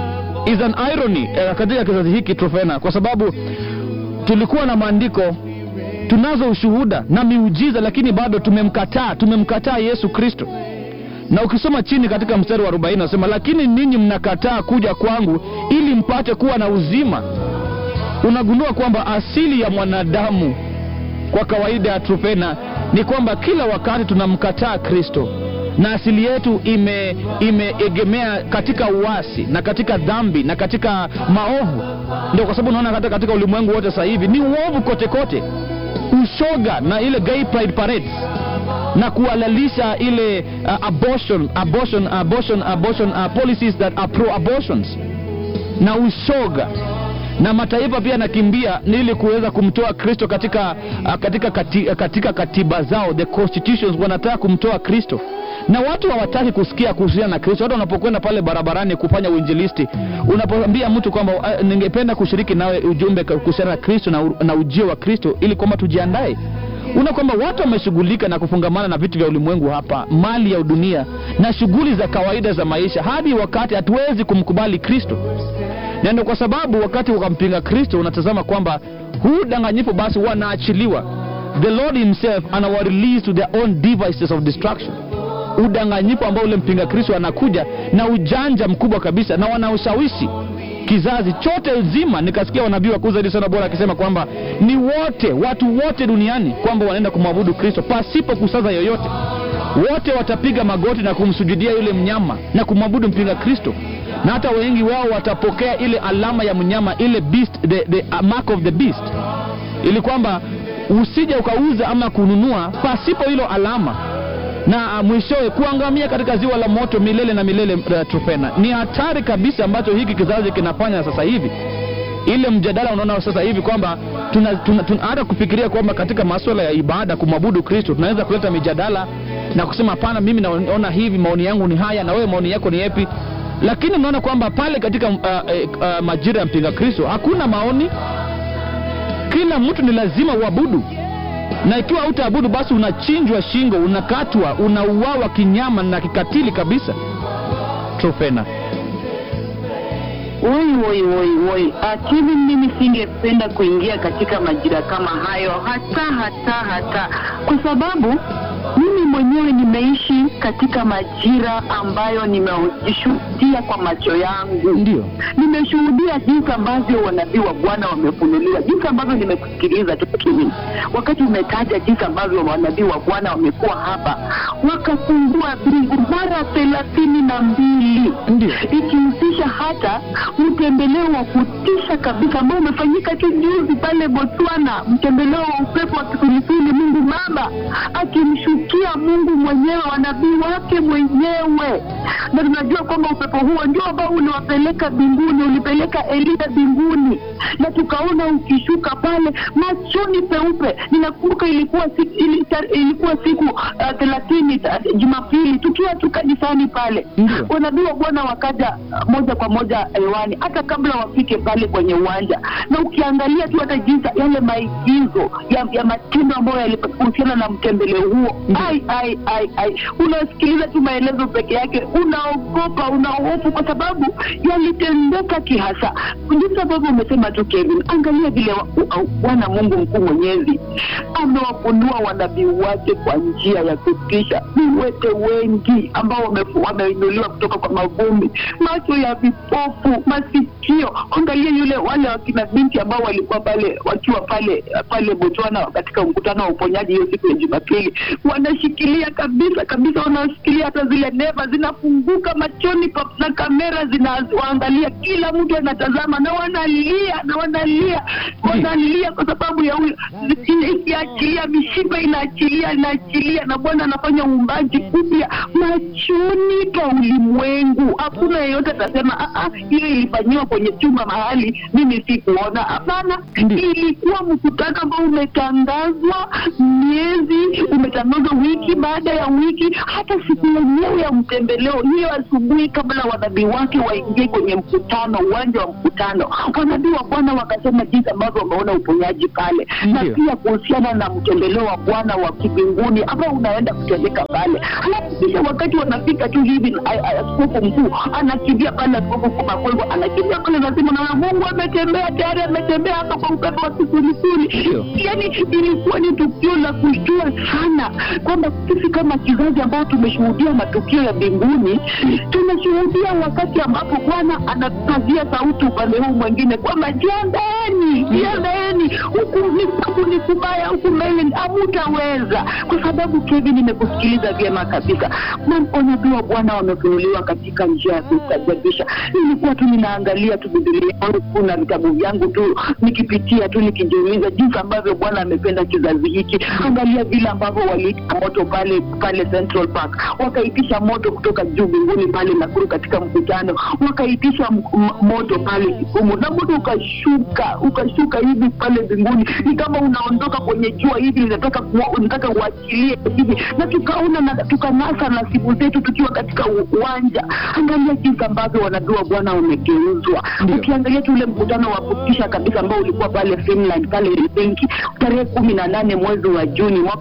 is an irony eh, katika kizazi hiki Trofena, kwa sababu tulikuwa na maandiko, tunazo ushuhuda na miujiza, lakini bado tumemkataa, tumemkataa Yesu Kristo. Na ukisoma chini katika mstari wa 40 nasema, lakini ninyi mnakataa kuja kwangu ili mpate kuwa na uzima. Unagundua kwamba asili ya mwanadamu kwa kawaida ya Trofena ni kwamba kila wakati tunamkataa Kristo na asili yetu ime imeegemea katika uasi na katika dhambi na katika maovu. Ndio kwa sababu unaona hata katika ulimwengu wote sasa hivi ni uovu kote kote, ushoga na ile gay pride parades na kuhalalisha ile uh, abortion abortion abortion abortion uh, policies that are pro abortions na ushoga na mataifa pia yanakimbia ni ili kuweza kumtoa Kristo katika, uh, katika, kati, uh, katika katiba zao the constitutions wanataka kumtoa Kristo na watu hawataki kusikia kuhusiana na Kristo. Hata unapokwenda pale barabarani kufanya uinjilisti, unapoambia mtu kwamba uh, ningependa kushiriki nawe ujumbe kuhusiana na Kristo na, u- na ujio wa Kristo ili kwamba tujiandae una kwamba watu wameshughulika na kufungamana na vitu vya ulimwengu hapa, mali ya dunia na shughuli za kawaida za maisha, hadi wakati hatuwezi kumkubali Kristo na ndio kwa sababu wakati wakampinga Kristo unatazama kwamba huu danganyifu basi wanaachiliwa the lord himself anawa release to their own devices of destruction udanganyifu ambao ule mpinga kristo anakuja na ujanja mkubwa kabisa na wanaoshawishi kizazi chote nzima nikasikia wanabii wakuu zaidi sana bora akisema kwamba ni wote watu wote duniani kwamba wanaenda kumwabudu kristo pasipo kusaza yoyote wote watapiga magoti na kumsujudia yule mnyama na kumwabudu mpinga kristo na hata wengi wao watapokea ile alama ya mnyama ile beast, the, the uh, mark of the beast ili kwamba usije ukauza ama kununua pasipo hilo alama na uh, mwishowe kuangamia katika ziwa la moto milele na milele uh, trofena ni hatari kabisa ambacho hiki kizazi kinafanya sasa hivi ile mjadala unaona sasa hivi kwamba tuna, tuna, tuna hata kufikiria kwamba katika maswala ya ibada kumwabudu kristo tunaweza kuleta mijadala na kusema hapana mimi naona hivi maoni yangu ni haya na wewe maoni yako ni yepi lakini unaona kwamba pale katika uh, uh, uh, majira ya mpinga kristo hakuna maoni kila mtu ni lazima uabudu na ikiwa hautaabudu basi unachinjwa shingo unakatwa unauawa kinyama na kikatili kabisa trofena Woi, woi, woi, woi. Akili mimi singependa kuingia katika majira kama hayo hata hata hata, kwa sababu mimi mwenyewe nimeishi katika majira ambayo nimejishuhudia kwa macho yangu. ndio Nimeshuhudia jinsi ambavyo wanabii wa Bwana wamefunuliwa, jinsi ambavyo nimekusikiliza tu Kevin, wakati umetaja jinsi ambavyo wanabii wa Bwana wamekuwa hapa, wakafungua mbingu mara thelathini na mbili ndio ikihusisha hata mtembeleo wa kutisha kabisa ambao umefanyika tu juzi pale Botswana, mtembeleo wa upepo wa kisulisuli, Mungu Baba akimshukia Mungu mwenyewe, wanabii wake mwenyewe, na tunajua kwamba upepo huo ndio ambao uliwapeleka mbinguni, ulipeleka Elia mbinguni, na tukaona ukishuka pale machoni peupe. Ninakumbuka ilikuwa siku, ili, ilikuwa siku uh, thelathini uh, Jumapili tukiwa tu kanisani pale Ndio. wanabii wa Bwana wakaja uh, moja kwa moja hewani hata kabla wafike pale kwenye uwanja, na ukiangalia tu hata jinsi yale maigizo ya, ya matendo ambayo yalihusiana na mtembeleo huo, Ndio. ai ai ai ai, unasikiliza tu maelezo peke yake, unaogopa, unahofu kwa sababu yalitendeka kihasa, jinsi ambavyo umesema tu Kevin. Angalia vile wa- wa- Bwana Mungu mkuu mwenyezi amewafunua wanabii wake kwa njia ya kutisha. Viwete wengi ambao wamefu- wameinuliwa kutoka kwa mavumbi, macho ya vipofu, masikio. Angalia yule wale wakina binti ambao walikuwa pale wakiwa pale pale Botswana katika mkutano wa uponyaji hiyo siku ya Jumapili, wanashikilia kabisa kabisa, wanashikilia hata zile neva zinafunguka machoni pa, na kamera zinawaangalia, kila mtu anatazama na wanalia na wanalia wanalia kwa sababu ya huyo ikiachilia mishipa inaachilia inaachilia, na Bwana anafanya uumbaji upya machoni pa ulimwengu. Hakuna yeyote atasema "Ah, ah, hiyo ilifanyiwa kwenye chumba mahali mimi sikuona. Hapana, Ndiyo. ilikuwa mkutano ambao umetangazwa miezi, umetangazwa wiki baada ya wiki, hata siku yenyewe ya mtembeleo hiyo asubuhi, kabla wanabii wake waingie kwenye mkutano, uwanja wa mkutano, wanabii wa Bwana wakasema jinsi ambavyo wameona uponyaji pale, na Ndiyo. pia kuhusiana na mtembeleo wa Bwana wa kibinguni ambao unaenda kutendeka pale. Halafu kisha wakati wanafika tu hivi, a- a- askofu mkuu anakimbia pale, askofu mkuu Makwelwa anakimbia pale, nasema na Mungu ametembea tayari, ametembea hapa kwa upepo wa kisulisuli. Ndio. Yani ilikuwa ni tukio la kushtua sana, kwamba sisi kama kizazi ambao tumeshuhudia matukio ya mbinguni, tunashuhudia wakati ambapo Bwana anapazia sauti upande huu mwingine kwamba jiandaeni, jiandaeni, huku ni huku ni kubaya, huku mbele hamutaweza, kwa sababu Kevin, nimekusikiliza vyema kabisa. Manabii wa Bwana wamefunuliwa katika njia ya kustajabisha. Nilikuwa tu ninaangalia tu Biblia yangu na vitabu vyangu tu nikipitia tu nikijiuliza jinsi ambavyo Bwana amependa kizazi hiki. Angalia vile ambavyo waliita moto pale pale Central Park, wakaitisha moto kutoka juu mbinguni pale Nakuru katika mkutano, wakaitisha m- m- moto pale Kisumu na moto ukashuka ukashuka hivi pale mbinguni, ni kama unaondoka kwenye jua hivi, unataka kuwa- unataka uachilie hivi, na tukaona na tukanasa nasibu zetu tukiwa katika u- uwanja. Angalia jinsi ambavyo wanabii wa Bwana wamegeuzwa. Ndio. Ukiangalia tu ule mkutano wa kutisha kabisa ambao ulikuwa pale Finland pale Helsinki tarehe kumi na nane mwezi wa Juni mwaka elfu mbili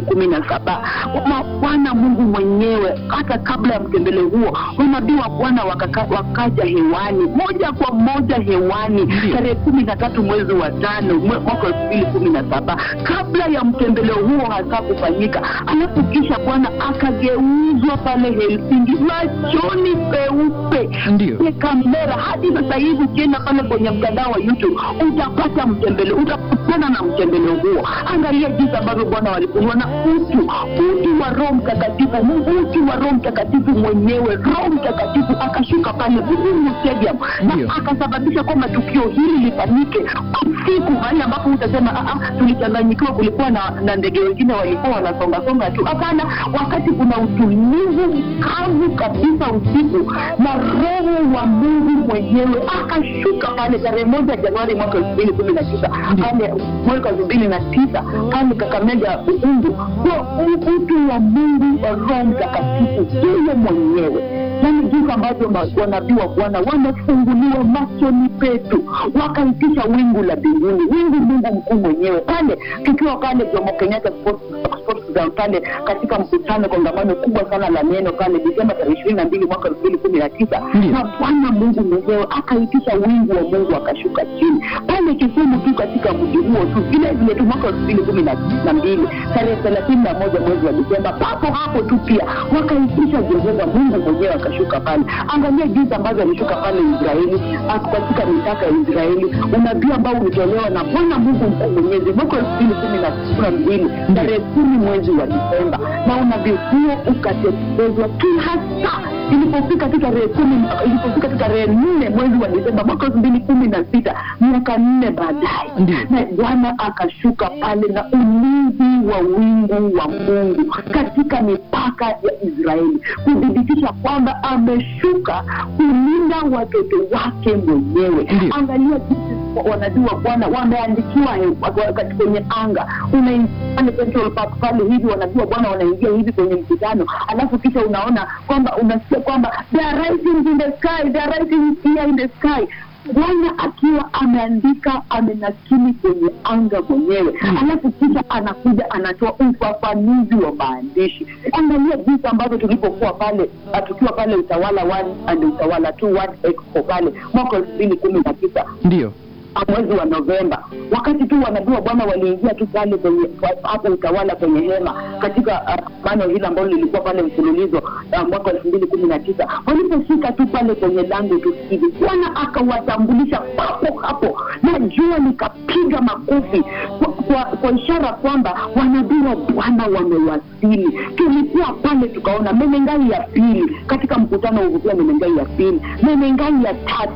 kumi na saba kwamba Bwana Mungu mwenyewe hata kabla ya mtembeleo huo manabii wa Bwana wakaka- wakaja hewani moja kwa moja hewani Ndiyo. tarehe kumi na tatu mwezi wa tano mwe- mwaka elfu mbili kumi na saba kabla ya mtembeleo huo hasa kufanyika, alafu kisha Bwana akageuzwa pale Helsinki machoni peupe Ndiyo. Ye kamera hadi sasa hivi ukienda pale kwenye mtandao wa YouTube utapata mtembeleo, utakutana na mtembeleo huo. Angalia jinsi ambavyo Bwana walifunua na utu utu wa Roho Mtakatifu, Mungu utu wa Roho Mtakatifu mwenyewe, Roho Mtakatifu akashuka pale Uhuru Stadium Ndiyo. na akasababisha kwamba tukio hili lifanyike usiku, mahali ambapo utasema "Ah, ah, tulichanganyikiwa, kulikuwa na, na ndege wengine walikuwa wanasongasonga tu. Hapana, wakati kuna utulivu kavu kabisa usiku, na Roho wa Mungu mwenyewe akashuka pale tarehe moja Januari mwaka elfu mbili kumi na tisa pale mwaka elfu mbili na tisa pale Kakamega Uungu, kwa utu wa Mungu wa Roho Mtakatifu yeye mwenyewe yaani jinsi ambavyo ma- wanabii wa Bwana wamefunguliwa machoni petu, wakaitisha wingu la mbinguni, wingu Mungu mkuu mwenyewe pale, tukiwa pale Jomo Kenyatta Sports Sports Ground pale katika mkutano kongamano kubwa sana la neno pale Desemba tarehe ishirini na mbili mwaka elfu mbili kumi na tisa Ndiyo. na Bwana Mungu mwenyewe akaitisha wingu wa Mungu akashuka chini pale Kisumu tu katika mji huo tu vile vile tu mwaka elfu mbili kumi na na mbili tarehe thelathini na moja mwezi wa Desemba, papo hapo tu pia wakaitisha Jehova Mungu mwenyewe akashuka pale. Angalia jinsi ambavyo alishuka pale Israeli, ako katika mipaka ya Israeli, unabii ambao ulitolewa na Bwana Mungu mkuu mwenyezi mwaka elfu mbili kumi na kumi na mbili tarehe kumi mwezi wa Desemba, na unabii huo ukatekelezwa kihasa ilipofika tu tarehe kumi ilipofika tu tarehe nne mwezi wa Desemba mwaka elfu mbili kumi na sita miaka nne baadaye Ndiyo. na Bwana akashuka pale na ulinzi wa wingu wa Mungu katika mipaka ya Israeli kuthibitisha kwamba ameshuka kulinda watoto wake mwenyewe. Ndiyo. Angalia jinsi wanabii wa Bwana wameandikiwa he- wa- kati- kwenye anga, unaingia pale Central Park pale hivi, wanabii wa Bwana wanaingia hivi kwenye mkutano, alafu kisha unaona kwamba unasikia kwamba they are writing in the sky, they are writing here in the sky Bwana akiwa ameandika amenakili kwenye anga mwenyewe, alafu kisha anakuja anatoa ufafanuzi wa maandishi. Angalia jinsi ambavyo tulipokuwa pale ah, tukiwa pale utawala one and utawala two one expo pale mwaka elfu mbili kumi na tisa Ndiyo. mwezi wa Novemba, wakati tu wanabii wa Bwana waliingia tu pale kwenye hapo utawala kwenye hema katika kongamano hili ambalo lilikuwa pale mfululizo uh, mwaka elfu mbili kumi na tisa walipofika tu pale kwenye lango tu hivi, Bwana akawatambulisha papo hapo na jua likapiga makofi kwa, kwa, kwa ishara kwamba wanabii wa Bwana wamewasili. Tulikuwa pale tukaona Menengai ya pili katika mkutano wa uvutia Menengai ya pili, Menengai ya tatu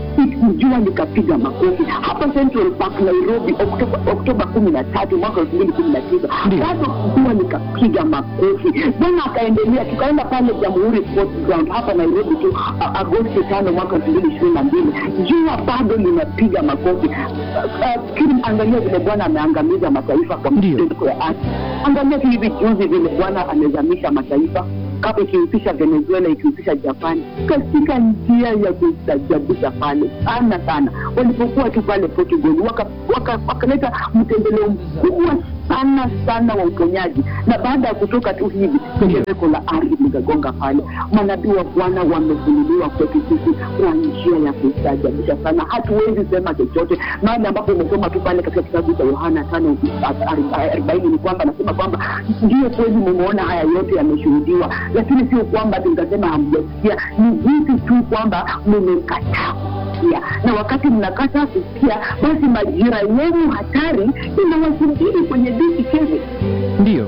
jua likapiga makofi hapa Central Park Nairobi, Oktoba Oktoba kumi na tatu mwaka elfu mbili kumi na tisa Ndiyo. bado jua likapiga makofi. Bwana akaendelea, tukaenda pale Jamhuri Sports Ground hapa Nairobi tu a- Agosti tano mwaka elfu mbili ishirini na mbili jua bado linapiga makofi. Fikiri, angalia vile Bwana ameangamiza mataifa kwa Ndiyo. mtetemeko ya ardhi. Angalia tu hivi juzi vile Bwana amezamisha mataifa kama ikihusisha Venezuela, ikihusisha Japani katika njia ya kustajabisha pale sana sana, walipokuwa tu pale Portugal wakaleta waka, wakaleta mtembeleo mkubwa sana sana wa uponyaji, na baada ya kutoka tu hivi tetemeko la ardhi likagonga pale. Manabii wa Bwana wamefunuliwa kwetu sisi kwa njia ya kustajabisha sana, hatuwezi sema chochote mahali ambapo umesoma tu pale katika kitabu cha Yohana tano arobaini ni kwamba anasema kwamba ndio kweli mumeona haya yote yameshuhudiwa, lakini sio kwamba tunasema hamjasikia, ni jinsi tu kwamba mmekataa kusikia, na wakati mnakataa kusikia, basi majira yenu hatari inawasubiri kwenye diki keve. Ndiyo.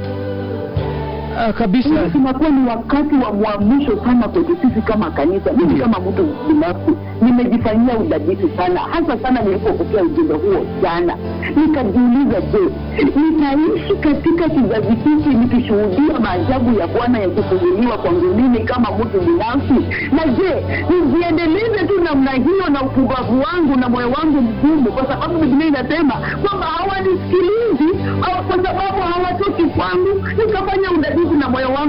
Ah, kabisa. Inakuwa ni wakati wa mwamsho sana kwetu sisi kama kanisa. Mimi Ndiyo. kama mtu binafsi nimejifanyia udadisi sana, hasa sana nilipopokea ujumbe huo jana, nikajiuliza, je, nitaishi katika kizazi hiki nikishuhudia maajabu ya Bwana yakifunguliwa kwangu mimi kama mtu binafsi? Na je, nijiendeleze tu namna hiyo na upumbavu wangu na moyo wangu mgumu, kwa sababu Biblia inasema kwamba hawanisikilizi au kwa sababu hawatoki kwangu. Nikafanya udadisi na moyo wangu leo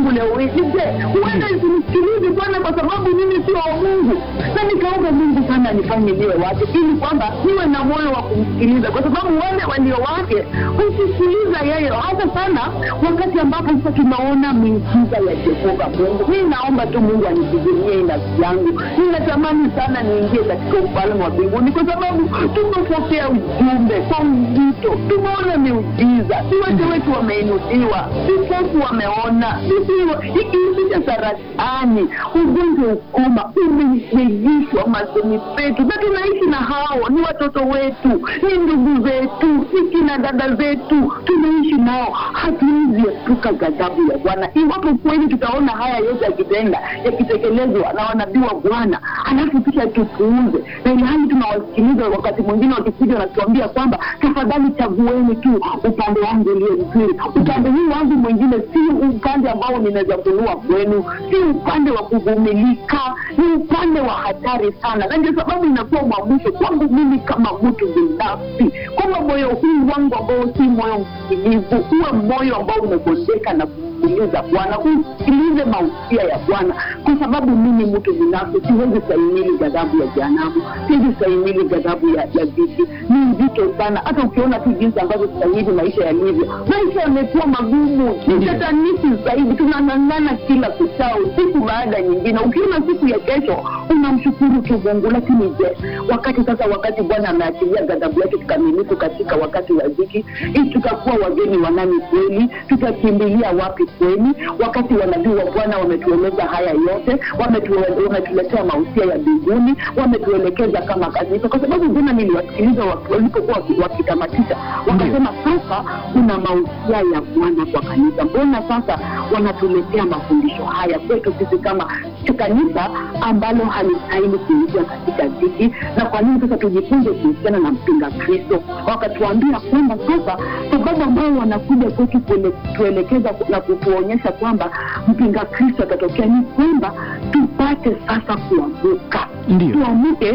kufariki je huenda isimsikilize bwana kwa sababu mimi sio wa mungu na nikaomba mungu sana nifanye niwe wake ili kwamba niwe na moyo wa kumsikiliza kwa sababu wale walio wake husikiliza yeye hasa sana wakati ambapo sasa tunaona miujiza ya jehova mungu mii naomba tu mungu anipigilie nafsi yangu ninatamani sana niingie katika ufalme wa mbinguni kwa sababu tumepokea ujumbe kwa uzito tumeona miujiza viwete wetu wameinuliwa vipofu wameona ikiisisha saratani ugonjwa ukoma umeyeyishwa machoni petu na tunaishi na hao ni watoto wetu ni ndugu zetu ni kina dada zetu tunaishi nao hatuwezi epuka ghadhabu ya bwana iwapo kweli tutaona haya yote yakitenda yakitekelezwa na wanabii wa bwana halafu kisha tupuuze na ilhali tunawasikiliza wakati mwingine wakikuja wanatuambia kwamba tafadhali chagueni tu upande wangu ulio mzuri upande huu wangu mwingine si upande ambao ninaweza kunua kwenu si upande wa kuvumilika ni upande wa hatari sana na ndio sababu inakuwa mwamusho kwangu mimi kama mtu binafsi kwamba moyo huu wangu ambao si moyo msikilivu uwe moyo ambao umegondeka na kusikiliza bwana usikilize mausia ya bwana kwa sababu mimi mtu binafsi siwezi stahimili ghadhabu ya jehanamu siwezi stahimili ghadhabu ya ya viti ni nzito sana hata ukiona tu jinsi ambavyo sasa hivi maisha yalivyo maisha yamekuwa magumu ni tatanisi zaidi tunang'ang'ana kila kuchao siku baada ya nyingine ukiona siku ya kesho unamshukuru tu mungu lakini je wakati sasa wakati bwana ameachilia ghadhabu yake kikamilifu katika wakati wa dhiki hii tutakuwa wageni wa nani kweli tutakimbilia wapi kweli wakati wanabii wa bwana wametueleza haya yote wametu- wametuletea mausia ya mbinguni wametuelekeza kama kanisa kwa sababu jana niliwasikiliza waki- walipokuwa waki- wakitamatisha wakasema sasa kuna mausia ya bwana kwa kanisa mbona sasa wanatuletea mafundisho haya kwetu sisi kama kanisa ambalo halistahili kuingia katika dhiki na kwa nini sasa tujifunze kuhusiana na mpinga kristo wakatuambia kwamba sasa sababu ambayo wanakuja kwetu kuele- kutuelekeza na kutuonyesha kwamba mpinga kristo atatokea ni kwamba tupate sasa kuamuka Ndio. tuamuke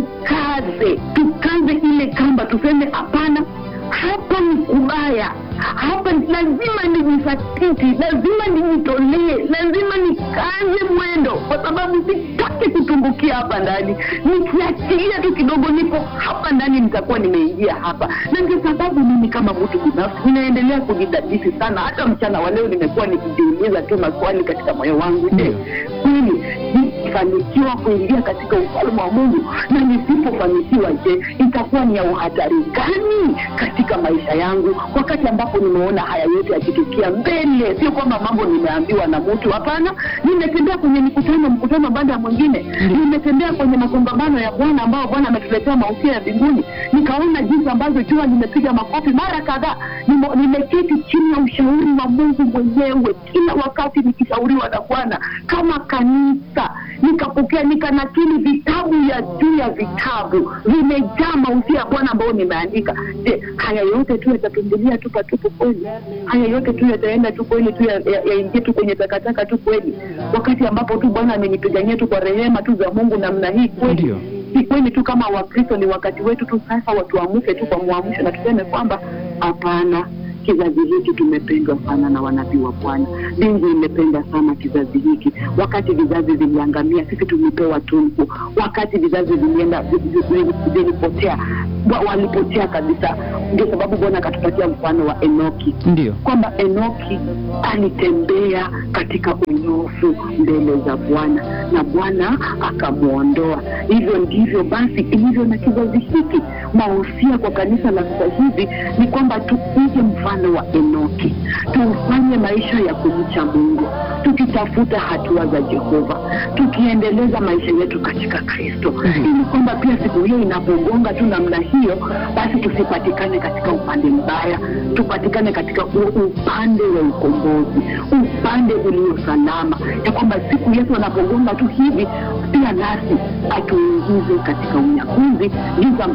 tukaze tukaze ile kamba tuseme hapana hapa ni kubaya hapa lazima nijisatiti lazima nijitolee lazima nikaze mwendo kwa sababu sitaki kutumbukia hapa ndani nikiachilia tu kidogo niko hapa ndani nitakuwa nimeingia hapa na ndio sababu mimi kama mtu binafsi ninaendelea kujidadisi sana hata mchana wa leo nimekuwa nikijiuliza tu maswali katika moyo wangu je kweli nikifanikiwa kuingia katika ufalme wa mungu na nisipofanikiwa je itakuwa ni ya uhatari gani katika maisha yangu wakati ambapo nimeona haya yote yakitukia mbele sio kwamba mambo nimeambiwa na mtu hapana nimetembea kwenye mikutano mkutano baada ya mwingine nimetembea kwenye makongamano ya bwana ambao bwana ametuletea mausia ya mbinguni nikaona jinsi ambavyo jua limepiga makofi mara kadhaa Nimo- nimeketi chini ya ushauri wa mungu mwenyewe kila wakati nikishauriwa na bwana kama kanisa nikapokea nikanakili vitabu ya juu ya vitabu vimejaa mausia ya bwana ambayo nimeandika je haya yote tu yatatumbulia tu patupu kweli haya yote tu yataenda tu kweli tu yaingie ya, ya yaingie tu kwenye takataka tu kweli wakati ambapo tu bwana amenipigania tu kwa rehema tu za mungu namna hii kweli Ndio. si kweli tu kama wakristo ni wakati wetu tu sasa watuamuke tu kwa mwamsho na tuseme kwamba hapana kizazi hiki tumependwa sana na wanabii wa bwana mbingu imependa sana kizazi hiki wakati vizazi viliangamia sisi tulipewa tunku wakati vizazi vilienda vi- vi- vi- vilipotea wa- walipotea kabisa ndio sababu bwana akatupatia mfano wa enoki ndio kwamba enoki alitembea katika unyofu mbele za bwana na bwana akamwondoa hivyo ndivyo basi ilivyo na kizazi hiki mahusia kwa kanisa la sasa hivi ni kwamba tuige mfano wa enoki tufanye maisha ya kumcha mungu tukitafuta hatua za jehova tukiendeleza maisha yetu katika kristo ili kwamba pia siku hiyo inapogonga tu namna hiyo basi tusipatikane katika upande mbaya tupatikane katika u- upande wa ukombozi upande ulio salama ya kwamba siku yesu anapogonga tu hivi pia nasi atuingize katika unyakuzi jinsi ambavyo tu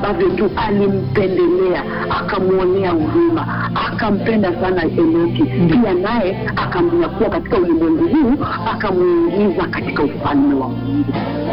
yetu alimpendelea akamwonea huruma akampenda sana enoki Ndiyo. pia naye akamnyakua katika ulimwengu huu akamuingiza katika ufalme wa mungu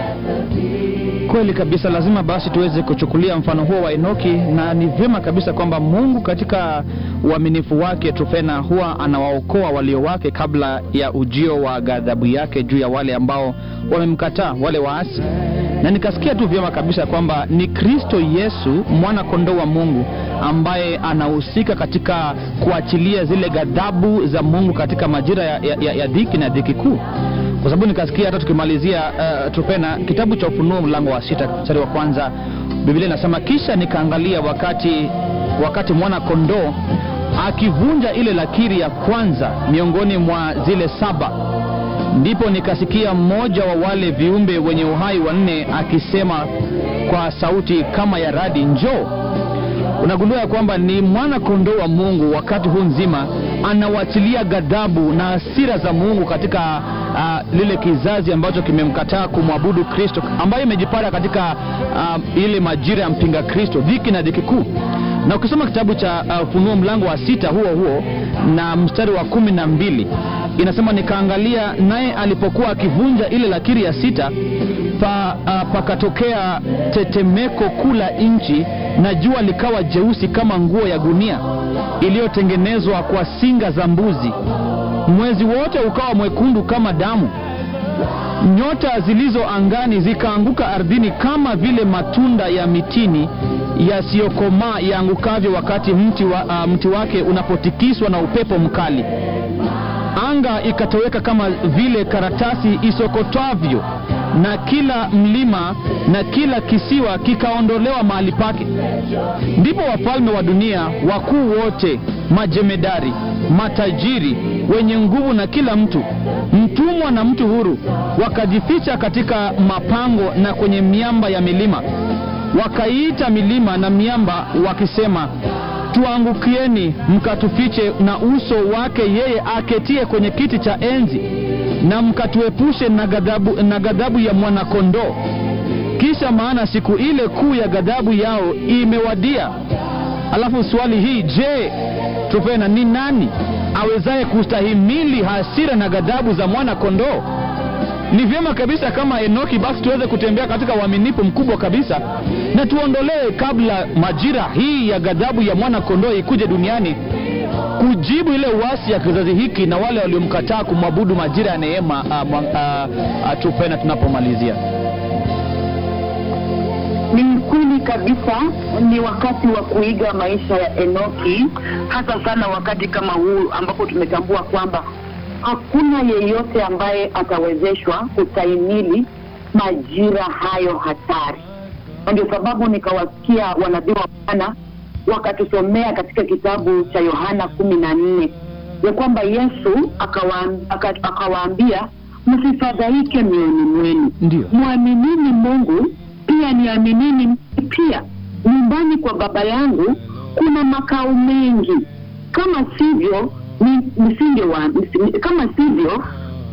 Kweli kabisa, lazima basi tuweze kuchukulia mfano huo wa Enoki, na ni vyema kabisa kwamba Mungu katika uaminifu wake tufena huwa anawaokoa walio wake kabla ya ujio wa ghadhabu yake juu ya wale ambao wamemkataa, wale waasi. Na nikasikia tu vyema kabisa kwamba ni Kristo Yesu mwana kondoo wa Mungu ambaye anahusika katika kuachilia zile ghadhabu za Mungu katika majira ya, ya, ya, ya dhiki na dhiki kuu kwa sababu nikasikia hata tukimalizia uh, tupena kitabu cha ufunuo mlango wa sita mstari wa kwanza biblia inasema kisha nikaangalia wakati wakati mwana kondoo akivunja ile lakiri ya kwanza miongoni mwa zile saba ndipo nikasikia mmoja wa wale viumbe wenye uhai wanne akisema kwa sauti kama ya radi njoo unagundua ya kwamba ni mwana kondoo wa mungu wakati huu nzima anawachilia ghadhabu na hasira za mungu katika uh, lile kizazi ambacho kimemkataa kumwabudu kristo ambayo imejipata katika uh, ile majira ya mpinga kristo dhiki na dhiki kuu na ukisoma kitabu cha uh, funuo mlango wa sita huo huo na mstari wa kumi na mbili inasema nikaangalia naye alipokuwa akivunja ile lakiri ya sita pa, uh, pakatokea tetemeko kuu la nchi na jua likawa jeusi kama nguo ya gunia iliyotengenezwa kwa singa za mbuzi mwezi wote ukawa mwekundu kama damu nyota zilizo angani zikaanguka ardhini kama vile matunda ya mitini yasiyokomaa yaangukavyo wakati mti, wa, uh, mti wake unapotikiswa na upepo mkali anga ikatoweka kama vile karatasi isokotwavyo na kila mlima na kila kisiwa kikaondolewa mahali pake ndipo wafalme wa dunia wakuu wote majemedari matajiri wenye nguvu na kila mtu mtumwa na mtu huru wakajificha katika mapango na kwenye miamba ya milima wakaiita milima na miamba wakisema tuangukieni mkatufiche na uso wake yeye aketie kwenye kiti cha enzi na mkatuepushe na ghadhabu, na ghadhabu ya mwanakondoo kisha maana siku ile kuu ya ghadhabu yao imewadia alafu swali hii je tupena ni nani awezaye kustahimili hasira na ghadhabu za mwana kondoo ni vyema kabisa kama enoki basi tuweze kutembea katika uaminifu mkubwa kabisa na tuondolee kabla majira hii ya ghadhabu ya mwana kondoo ikuje duniani kujibu ile uasi ya kizazi hiki na wale waliomkataa kumwabudu majira ya neema uh, uh, uh, tupena tunapomalizia ni kweli kabisa ni wakati wa kuiga maisha ya enoki hasa sana wakati kama huu ambapo tumetambua kwamba hakuna yeyote ambaye atawezeshwa kustahimili majira hayo hatari na ndio sababu nikawasikia wanabii wa bwana wakatusomea katika kitabu cha yohana kumi na nne ya kwamba yesu akawaam- aka- akawaambia msifadhaike mioyoni mwenu ndio mwaminini mungu pia niaminini mimi pia nyumbani kwa baba yangu kuna makao mengi kama sivyo ni- nisingewa nisi- kama sivyo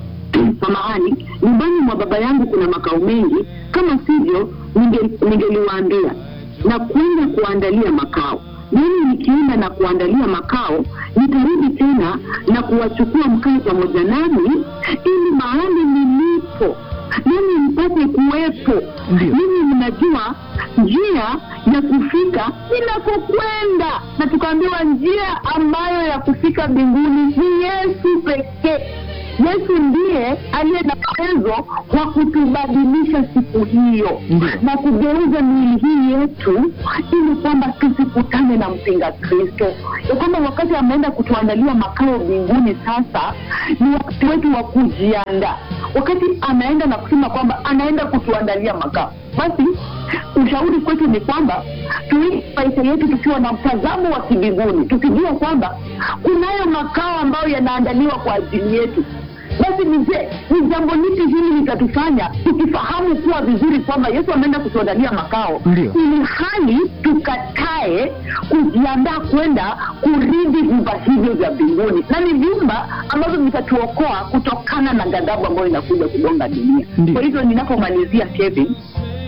samahani nyumbani mwa baba yangu kuna makao mengi kama sivyo ninge- ningeliwaambia na kwenda kuandalia makao mimi nikienda na kuandalia makao nitarudi tena na kuwachukua mkae pamoja nami ili mahali nilipo nami mpate kuwepo Ndio. mimi mnajua njia ya kufika inakokwenda na tukaambiwa njia ambayo ya kufika mbinguni ni yesu pekee yesu ndiye aliye na uwezo wa kutubadilisha siku hiyo Ndio. na kugeuza miili hii yetu ili kwamba tusikutane na mpinga kristo ya kwamba wakati ameenda kutuandalia makao mbinguni sasa ni wakati wetu wa kujiandaa wakati anaenda na kusema kwamba anaenda kutuandalia makao basi ushauri kwetu ni kwamba tuishi maisha yetu tukiwa na mtazamo wa kibinguni tukijua kwamba kunayo makao ambayo yanaandaliwa kwa ajili yetu basi ni je ni jambo lipi hili litatufanya tukifahamu kuwa vizuri kwamba yesu ameenda kutuandalia makao Ndio. ili hali tukatae kujiandaa kwenda kuridhi vyumba hivyo vya mbinguni na ni vyumba ambavyo vitatuokoa kutokana na ghadhabu ambayo inakuja kugonga dunia Ndio. kwa hivyo ninapomalizia kevin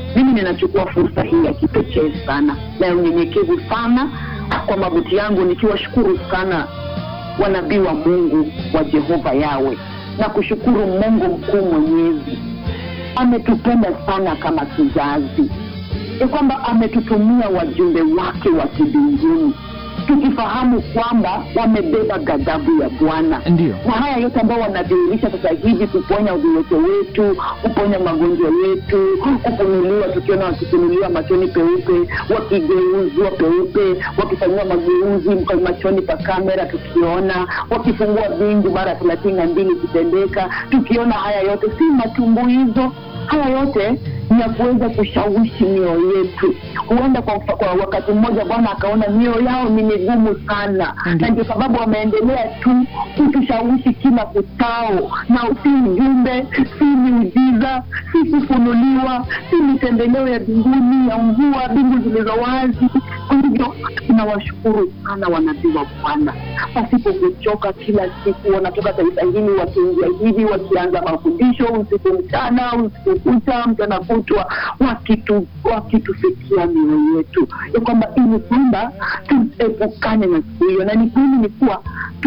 mimi ninachukua fursa hii ya kipekee sana na ya unyenyekevu sana kwa magoti yangu nikiwashukuru sana wanabii wa mungu wa jehova yawe na kushukuru mungu mkuu mwenyezi ametupenda sana kama kizazi ya kwamba ametutumia wajumbe wake wa kibinguni tukifahamu kwamba wamebeba ghadhabu ya bwana Ndiyo. na haya yote ambao wanadhihirisha sasa hivi kuponya uviwete wetu kuponya magonjwa yetu kufunuliwa tukiona wakifunuliwa machoni peupe wakigeuzwa peupe wakifanyiwa mageuzi kwa machoni pa kamera tukiona wakifungua vingu mara thelathini na mbili ikitendeka tukiona haya yote si matumbuizo haya yote ni ya kuweza kushawishi mioyo yetu huenda kwa, mfa- kwa wakati mmoja bwana akaona mioyo yao ni migumu sana Ndiyo. na ndio sababu wameendelea tu kutushawishi kila kutao na si ujumbe si miujiza si kufunuliwa si mitembeleo ya mbinguni ya mvua mbingu zilizo wazi kwa hivyo tunawashukuru sana wanabii wa bwana pasipo kuchoka kila siku wanatoka taifa hili wakiingia hivi wakianza mafundisho usiku mchana usiku kucha mchana kutwa wakitu wakitufikia mioyo yetu ya kwamba ili kwamba tuepukane na siku hiyo na ni kweli ni kuwa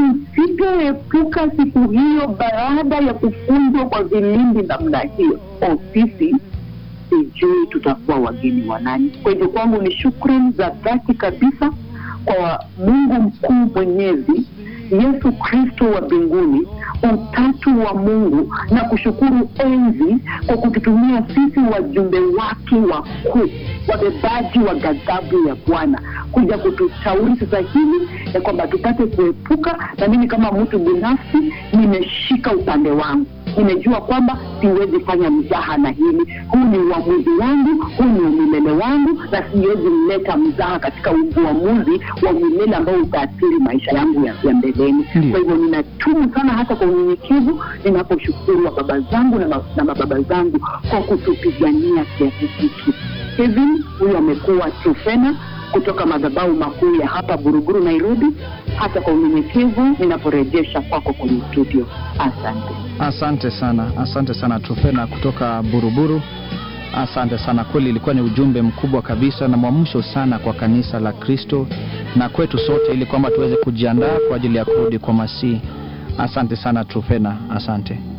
tusipoepuka siku hiyo baada ya kufunzwa kwa vilindi namna hiyo o sisi sijui tutakuwa wageni wa nani kwa hivyo kwangu ni shukrani za dhati kabisa kwa mungu mkuu mwenyezi yesu kristo wa mbinguni utatu wa mungu na kushukuru enzi kwa kututumia sisi wajumbe wake wakuu wabebaji wa ghadhabu ya bwana kuja kutushauri sasa hivi ya kwamba tupate kuepuka na mimi kama mtu binafsi nimeshika upande wangu nimejua kwamba siwezi fanya mzaha na hili huu ni uamuzi wangu huu ni umilele wangu na siwezi mleta mzaha katika uamuzi wa umilele ambao utaathiri maisha yangu ya, ya mbeleni Ndiyo. kwa hivyo ninatumu sana hata kwa unyenyekevu ninaposhukuru wa baba zangu na, ma, na mababa zangu kwa kutupigania kiasi hiki kevin huyu amekuwa trufena kutoka madhabahu makuu ya hapa buruguru nairobi hata kwa unyenyekevu ninaporejesha kwako kwenye studio asante Asante sana, asante sana Trufena kutoka Buruburu. Asante sana, kweli ilikuwa ni ujumbe mkubwa kabisa na mwamsho sana kwa kanisa la Kristo na kwetu sote, ili kwamba tuweze kujiandaa kwa ajili ya kurudi kwa Masihi. Asante sana Trufena, asante.